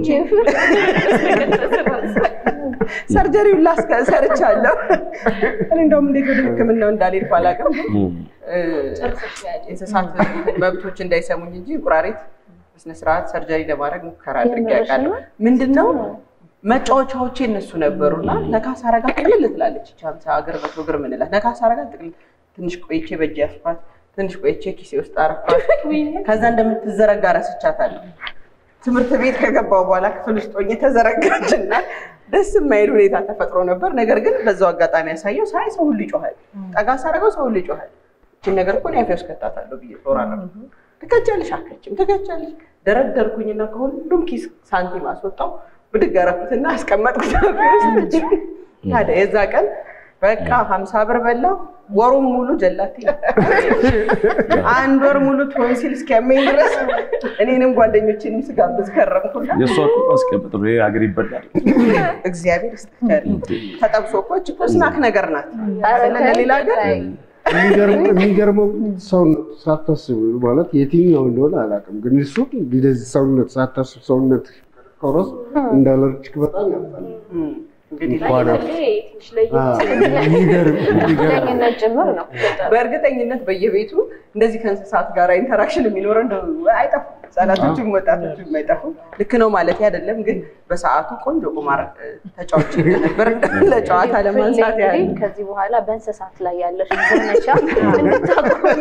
ሰርጀሪውን ላስከ ሰርቻለሁ። እኔ እንደውም እንዴት ወደ ሕክምናው እንዳልሄድኩ አላውቅም። ግን እ፣ እንስሳት መብቶች እንዳይሰሙኝ እንጂ እንቁራሪት በስነስርዓት ሰርጀሪ ለማድረግ ሙከራ አድርጌ አውቃለሁ። ምንድነው መጫወቻዎቼ እነሱ ነበሩና ነካስ አረጋ ጥቅልል ትላለች። ይቺ ሀምሳ እግር መቶ እግር ምንላት ነካስ አረጋ ጥቅልል ትንሽ ቆይቼ በእጅ ያስኳት፣ ትንሽ ቆይቼ ኪሴ ውስጥ አረኳት። ከዛ እንደምትዘረጋ ረስቻታለሁ። ትምህርት ቤት ከገባው በኋላ ክፍል ውስጥ ሆኜ ተዘረጋችና ደስ የማይል ሁኔታ ተፈጥሮ ነበር። ነገር ግን በዛው አጋጣሚ ያሳየው ሳይ ሰው ሁሉ ይጮሃል፣ ጠጋ ሳረገው ሰው ሁሉ ይጮሃል። ይችን ነገር እኮ እኔ አፌ ውስጥ ከታታለሁ ብዬ ጦር አደረኩ። ትከቻለሽ አከችም ትከቻለሽ። ደረደርኩኝና ከሁሉም ኪስ ሳንቲም አስወጣው ብድግ አደረኩትና አስቀመጥኩት አፌ ውስጥ። ታዲያ የዛ ቀን በቃ ሀምሳ ብር በላው። ወሩም ሙሉ ጀላቴ አንድ ወር ሙሉ ቶንሲል እስኪያመኝ ድረስ እኔንም ጓደኞቼንም ስጋብዝ ከረምኩና የእሷ እኮ ማስቀመጥ ነው። ይሄ ሀገር ይበላል። እግዚአብሔር ይስጥከል። ተጠብሶ እኮ እች እኮ ስናክ ነገር ናት። ለሌላ ሀገር የሚገርመው የሚገርመው ሰውነት ሳታስብ ማለት የትኛው እንደሆነ አላውቅም፣ ግን እሱ እንደዚህ ሰውነት ሳታስብ ሰውነት ቆረስ እንዳለርችክ በጣም ያምጣል። እንግዲህ እንኳን ትንሽ ለየት የሚገርም የሚገርም ቁርጠኝነት ጭምር ነው። በእርግጠኝነት በየቤቱ እንደዚህ ከእንስሳት ጋር ኢንተራክሽን የሚኖረው እንደው አይጠፉም። ህጻናቶችም ወጣቶችም አይጠፉም። ልክ ነው ማለት አይደለም፣ ግን በሰዓቱ ቆንጆ ቁማር እ፣ ተጫውቼ ነበር ለጨዋታ ለማንሳት ያህል እንግዲህ ከዚህ በኋላ በእንስሳት ላይ ያለሽ ዘመቻ እንድታቆሚ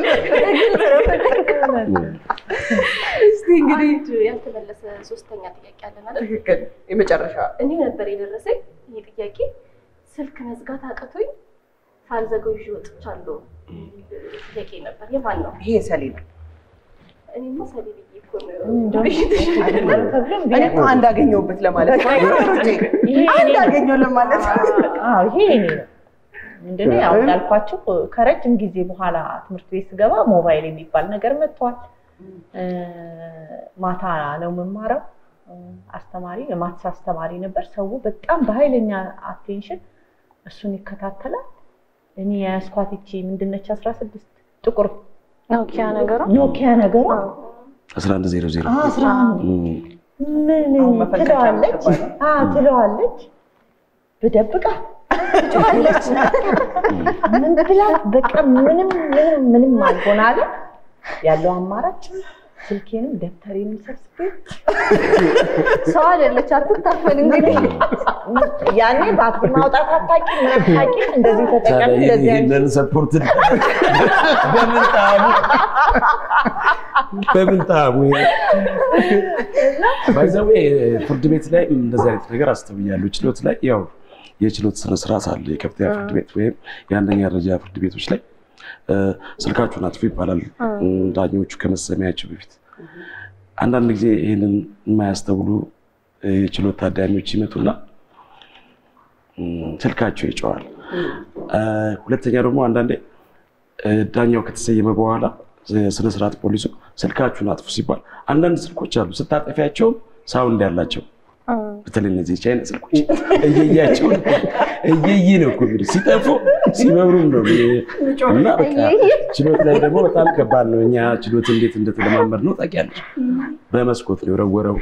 እስቲ እንግዲህ አንድ ያልተመለሰ ሶስተኛ ጥያቄ አለን አይደል? ትክክል የመጨረሻ እኔ ነበር የደረሰኝ ይህ ጥያቄ። ስልክ መዝጋት አቅቶኝ ሳልዘገው ይዤ ወጥቻለሁ የሚል ጥያቄ ነበር። የማን ነው? ይሄ ሰሊ ነው። እኔማ ሰሌ ብዬ እኮ ነው። ተብሎም እኔ እኮ አንድ አገኘሁበት ለማለት ነው። አንድ አገኘሁ ለማለት አዎ ይሄ የኔ ነው። ምንድነው ያው እንዳልኳቸው ከረጅም ጊዜ በኋላ ትምህርት ቤት ስገባ ሞባይል የሚባል ነገር መጥቷል። እ፣ ማታ ነው የምማረው። እ፣ አስተማሪ የማትስ አስተማሪ ነበር። ሰው በጣም በኃይለኛ አቴንሽን እሱን ይከታተላል። እኔ የያዝኳት ይቺ ምንድነች አስራ ስድስት ጥቁር ኖኪያ ነገሯ ኖኪያ ነገሯ አስራ አንድ ዜሮ ዜሮ አስራ አንድ ምን አሁን መፈንከቻ ትለዋለች የምትባለው። አዎ ትለዋለች ብደብቃት ትጮኻለች ምን ብላት በቃ ምንም ምንም ምንም አልሆን አለ ያለው አማራጭ ስልኬንም ደብተሬንም ሰብስቤ ሰው አይደለች አትታፈል እንግዲህ ያኔ ባትሪ ማውጣት አታውቂ ምን አታውቂ እንደዚህ ተጠቀም እንደዚህ አይነት ይህንን ሰፖርት በምን ጣዕሙ በምን ጣዕሙ ባይዘዌ ፍርድ ቤት ላይ እንደዚህ አይነት ነገር አስተውያለሁ። ችሎት ላይ ያው የችሎት ስነስርዓት አለ። የከፍተኛ ፍርድ ቤት ወይም የአንደኛ ደረጃ ፍርድ ቤቶች ላይ እ፣ ስልካችሁን አጥፉ ይባላል ዳኞቹ ከመሰሚያቸው በፊት። አንዳንድ ጊዜ ይህንን የማያስተውሉ እ፣ የችሎት ታዳሚዎች ይመጡና እ፣ ስልካቸው ይጨዋል። እ፣ ሁለተኛ ደግሞ አንዳንዴ እ፣ ዳኛው ከተሰየመ በኋላ ስነስርዓት ፖሊሱ ስልካችሁን አጥፉ ሲባል አንዳንድ ስልኮች አሉ ስታጠፊያቸውም ሳውንድ ያላቸው በተለይ እነዚህ ቻይና ስልኮች እየያቸው እየይ ነው እኮ የሚሉት ሲጠፉ ሲበሩም ነው እና በቃ ችሎት ላይ ደግሞ በጣም ከባድ ነው። እኛ ችሎት እንዴት እንደተለማመድ ነው ታውቂያለሽ። በመስኮት ነው የወረወረው።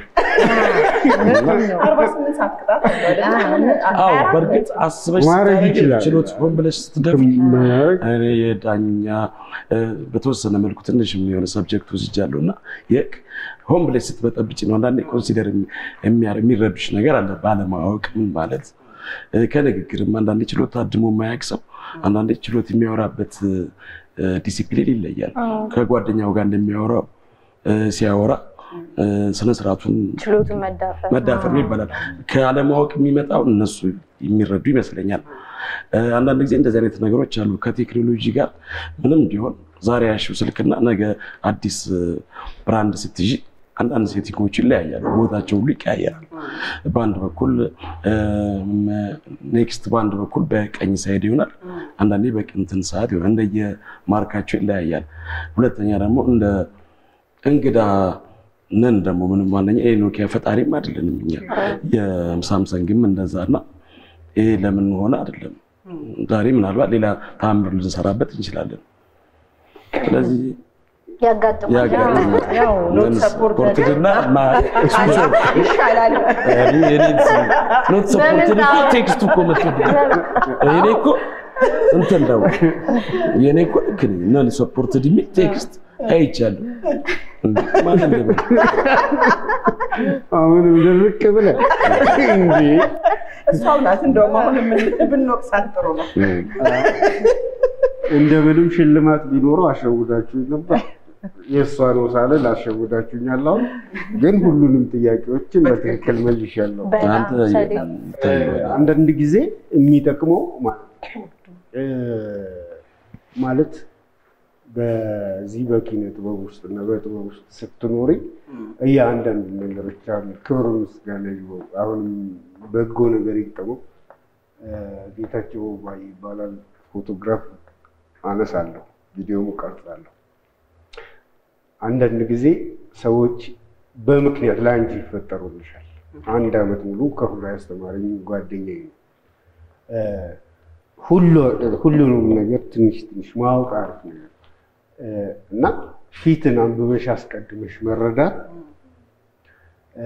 አርባ ስምንት ሰዓት ቅጣት አለው አይደለ? አዎ በእርግጥ አስበሽ ማድረግ ስታደርጊ ይችላል። ችሎት ሆን ብለሽ ስትደፊ ማድረግ እኔ የዳኛ እ፣ በተወሰነ መልኩ ትንሽ የሆነ ሰብጀክት ወስጃለሁ እና የቅ ሆን ብለሽ ስትበጠብጭ ነው አንዳንዴ ኮንሲደር የሚረብሽ ነገር አለ። ባለማወቅ ምን ማለት እ፣ ከንግግርም አንዳንዴ ችሎት ታድሞ የማያውቅ ሰው አንዳንዴ ችሎት የሚያወራበት እ፣ ዲሲፕሊን ይለያል። ከጓደኛው ጋር እንደሚያወራው እ፣ ሲያወራ እ፣ ስነስርዓቱን ችሎቱን መዳፈር መዳፈር ነው ይባላል። ከአለማወቅ የሚመጣው እነሱ የሚረዱ ይመስለኛል። እ፣ አንዳንድ ጊዜ እንደዚህ አይነት ነገሮች አሉ። ከቴክኖሎጂ ጋር ምንም ቢሆን ዛሬ ያሽው ስልክና ነገ አዲስ እ፣ ብራንድ ስትይዥ አንዳንድ ሴቲንጎች ይለያያሉ። ቦታቸው ሁሉ ይቀያየራል። በአንድ በኩል ኔክስት፣ በአንድ በኩል በቀኝ ሳይድ ይሆናል። አንዳንዴ በቅንትን ሰዓት ይሆናል። እንደየማርካቸው ይለያያል። ሁለተኛ ደግሞ እንደ እንግዳ ነን ደግሞ ምንም ዋነኛ የኖኪያ ፈጣሪም አይደለንም እኛ የሳምሰንግም እንደዛ እና ይሄ ለምን ሆነ አይደለም። ዛሬ ምናልባት ሌላ ተአምር ልንሰራበት እንችላለን። ስለዚህ ያጋጥማል። ያጋጥማል። ያው ኖት ሰፖርትድ እና ይሻላል። ኖት ሰፖርትድ እኮ ቴክስቱ እኮ መጥቶብኛል። እኔ እኮ እንትን ነው የኔ እኮ ልክ ነኝ። ነን ሰፖርትድ የሚል ቴክስት አይቻለሁ። እንዴ ማን እንደምን አሁንም ድርቅ ብለህ እንዴ እሷው ናት እንደውም አሁን የምን- ብንወቅሳት ጥሩ ነው። እንደምንም ሽልማት ቢኖረው አሸውዳችሁኝ ነበር። የእሷ ነው ሳለ ላሸውዳችሁኛል። አሁን ግን ሁሉንም ጥያቄዎችን በትክክል መልሻለሁ። በጣም አንተ ሰዴ አንዳንድ ጊዜ የሚጠቅመው ማ- እ፣ ማለት በዚህ በኪነ ጥበብ ውስጥ እና በጥበብ ውስጥ ስትኖሪ እያንዳንዱ ነገሮች አሉ። ክብር ምስጋና ይግባው። አሁንም በጎ ነገር ይጠመው። ጌታቸው ባይ ይባላል። ፎቶግራፍ አነሳለሁ፣ ቪዲዮም ቀርጻለሁ። አንዳንድ ጊዜ ሰዎች በምክንያት ለአንቺ ይፈጠሩልሻል። አንድ ዓመት ሙሉ ከሁሉ ያስተማረኝ ጓደኛዬ ነው። እ፣ ሁሉ- ሁሉንም ነገር ትንሽ ትንሽ ማወቅ አሪፍ ነገር እ፣ እና ፊትን አንብበሽ አስቀድመሽ መረዳት እ፣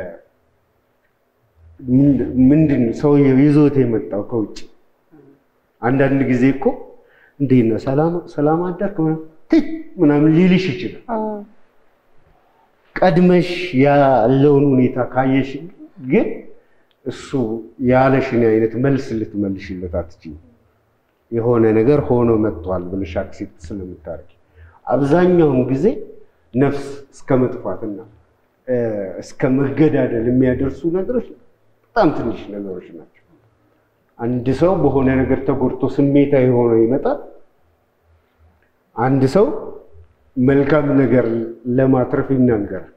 ምንድ- ምንድን ነው ሰውየው ይዞት የመጣው ከውጭ አንዳንድ ጊዜ እኮ እንዴት ነህ ሰላም ሰላም አደርክ ምናምን ትይ ምናምን ሊልሽ ይችላል። ቀድመሽ ያለውን ሁኔታ ካየሽ ግን እሱ ያለሽን አይነት መልስ ልትመልሽለት አትችይም። የሆነ ነገር ሆኖ መጥቷል ብለሽ አክሴፕት ስለምታደርጊ አብዛኛውን ጊዜ ነፍስ እስከ መጥፋትና እ፣ እስከ መገዳደል የሚያደርሱ ነገሮች በጣም ትንሽ ነገሮች ናቸው። አንድ ሰው በሆነ ነገር ተጎድቶ ስሜታዊ ሆኖ ይመጣል። አንድ ሰው መልካም ነገር ለማትረፍ ይናገራል።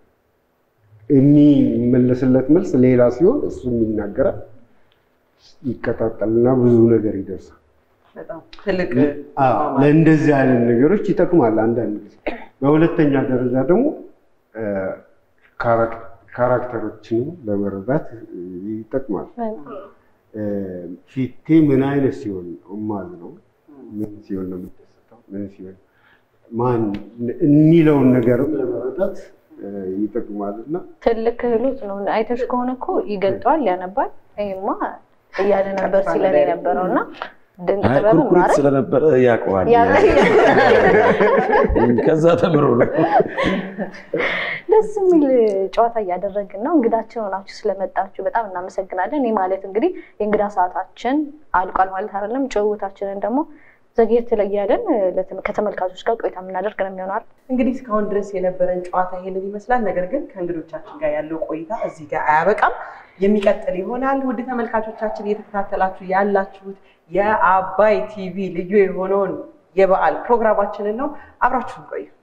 የሚመለስለት መልስ ሌላ ሲሆን እሱም ይናገራል። ይቀጣጠልና ብዙ ነገር ይደርሳል። በጣም ትልቅ አዎ፣ ለእንደዚህ አይነት ነገሮች ይጠቅማል አንዳንድ ጊዜ። በሁለተኛ ደረጃ ደግሞ እ፣ ካራክ- ካራክተሮችንም ለመረዳት እ፣ ይጠቅማል። እ፣ ፊቴ ምን አይነት ሲሆን ነው የማዝነው፣ ምን ሲሆን ነው የምደሰተው፣ ምን ሲሆን ማን የሚለውን ነገርም ለመረዳት እ፣ ይጠቅማል እና ትልቅ ክህሎት ነው። አይተሽ ከሆነ እኮ ይገልጠዋል፣ ያነባል። ይሄማ እያለ ነበር ሲለን የነበረው እና ድንቅ አይ ጥበብ ኩርኩሪት ማለት ስለነበረ ያውቀዋል። ያ- ከዛ ተምሮ ነው። ደስ የሚል ጨዋታ እያደረግን ነው። እንግዳችን ሆናችሁ ስለመጣችሁ በጣም እናመሰግናለን። ይህ ማለት እንግዲህ የእንግዳ ሰዓታችን አልቋል ማለት አይደለም። ጭውውታችንን ደግሞ ዘግየት ላይ እያለን ለተመ- ከተመልካቾች ጋር ቆይታ የምናደርግ ነው የሚሆነው አይደል? እንግዲህ እስካሁን ድረስ የነበረን ጨዋታ ይሄንን ይመስላል። ነገር ግን ከእንግዶቻችን ጋር ያለው ቆይታ እዚህ ጋር አያበቃም፣ የሚቀጥል ይሆናል። ውድ ተመልካቾቻችን እየተከታተላችሁ ያላችሁት የአባይ ቲቪ ልዩ የሆነውን የበዓል ፕሮግራማችንን ነው። አብራችሁን ቆዩ።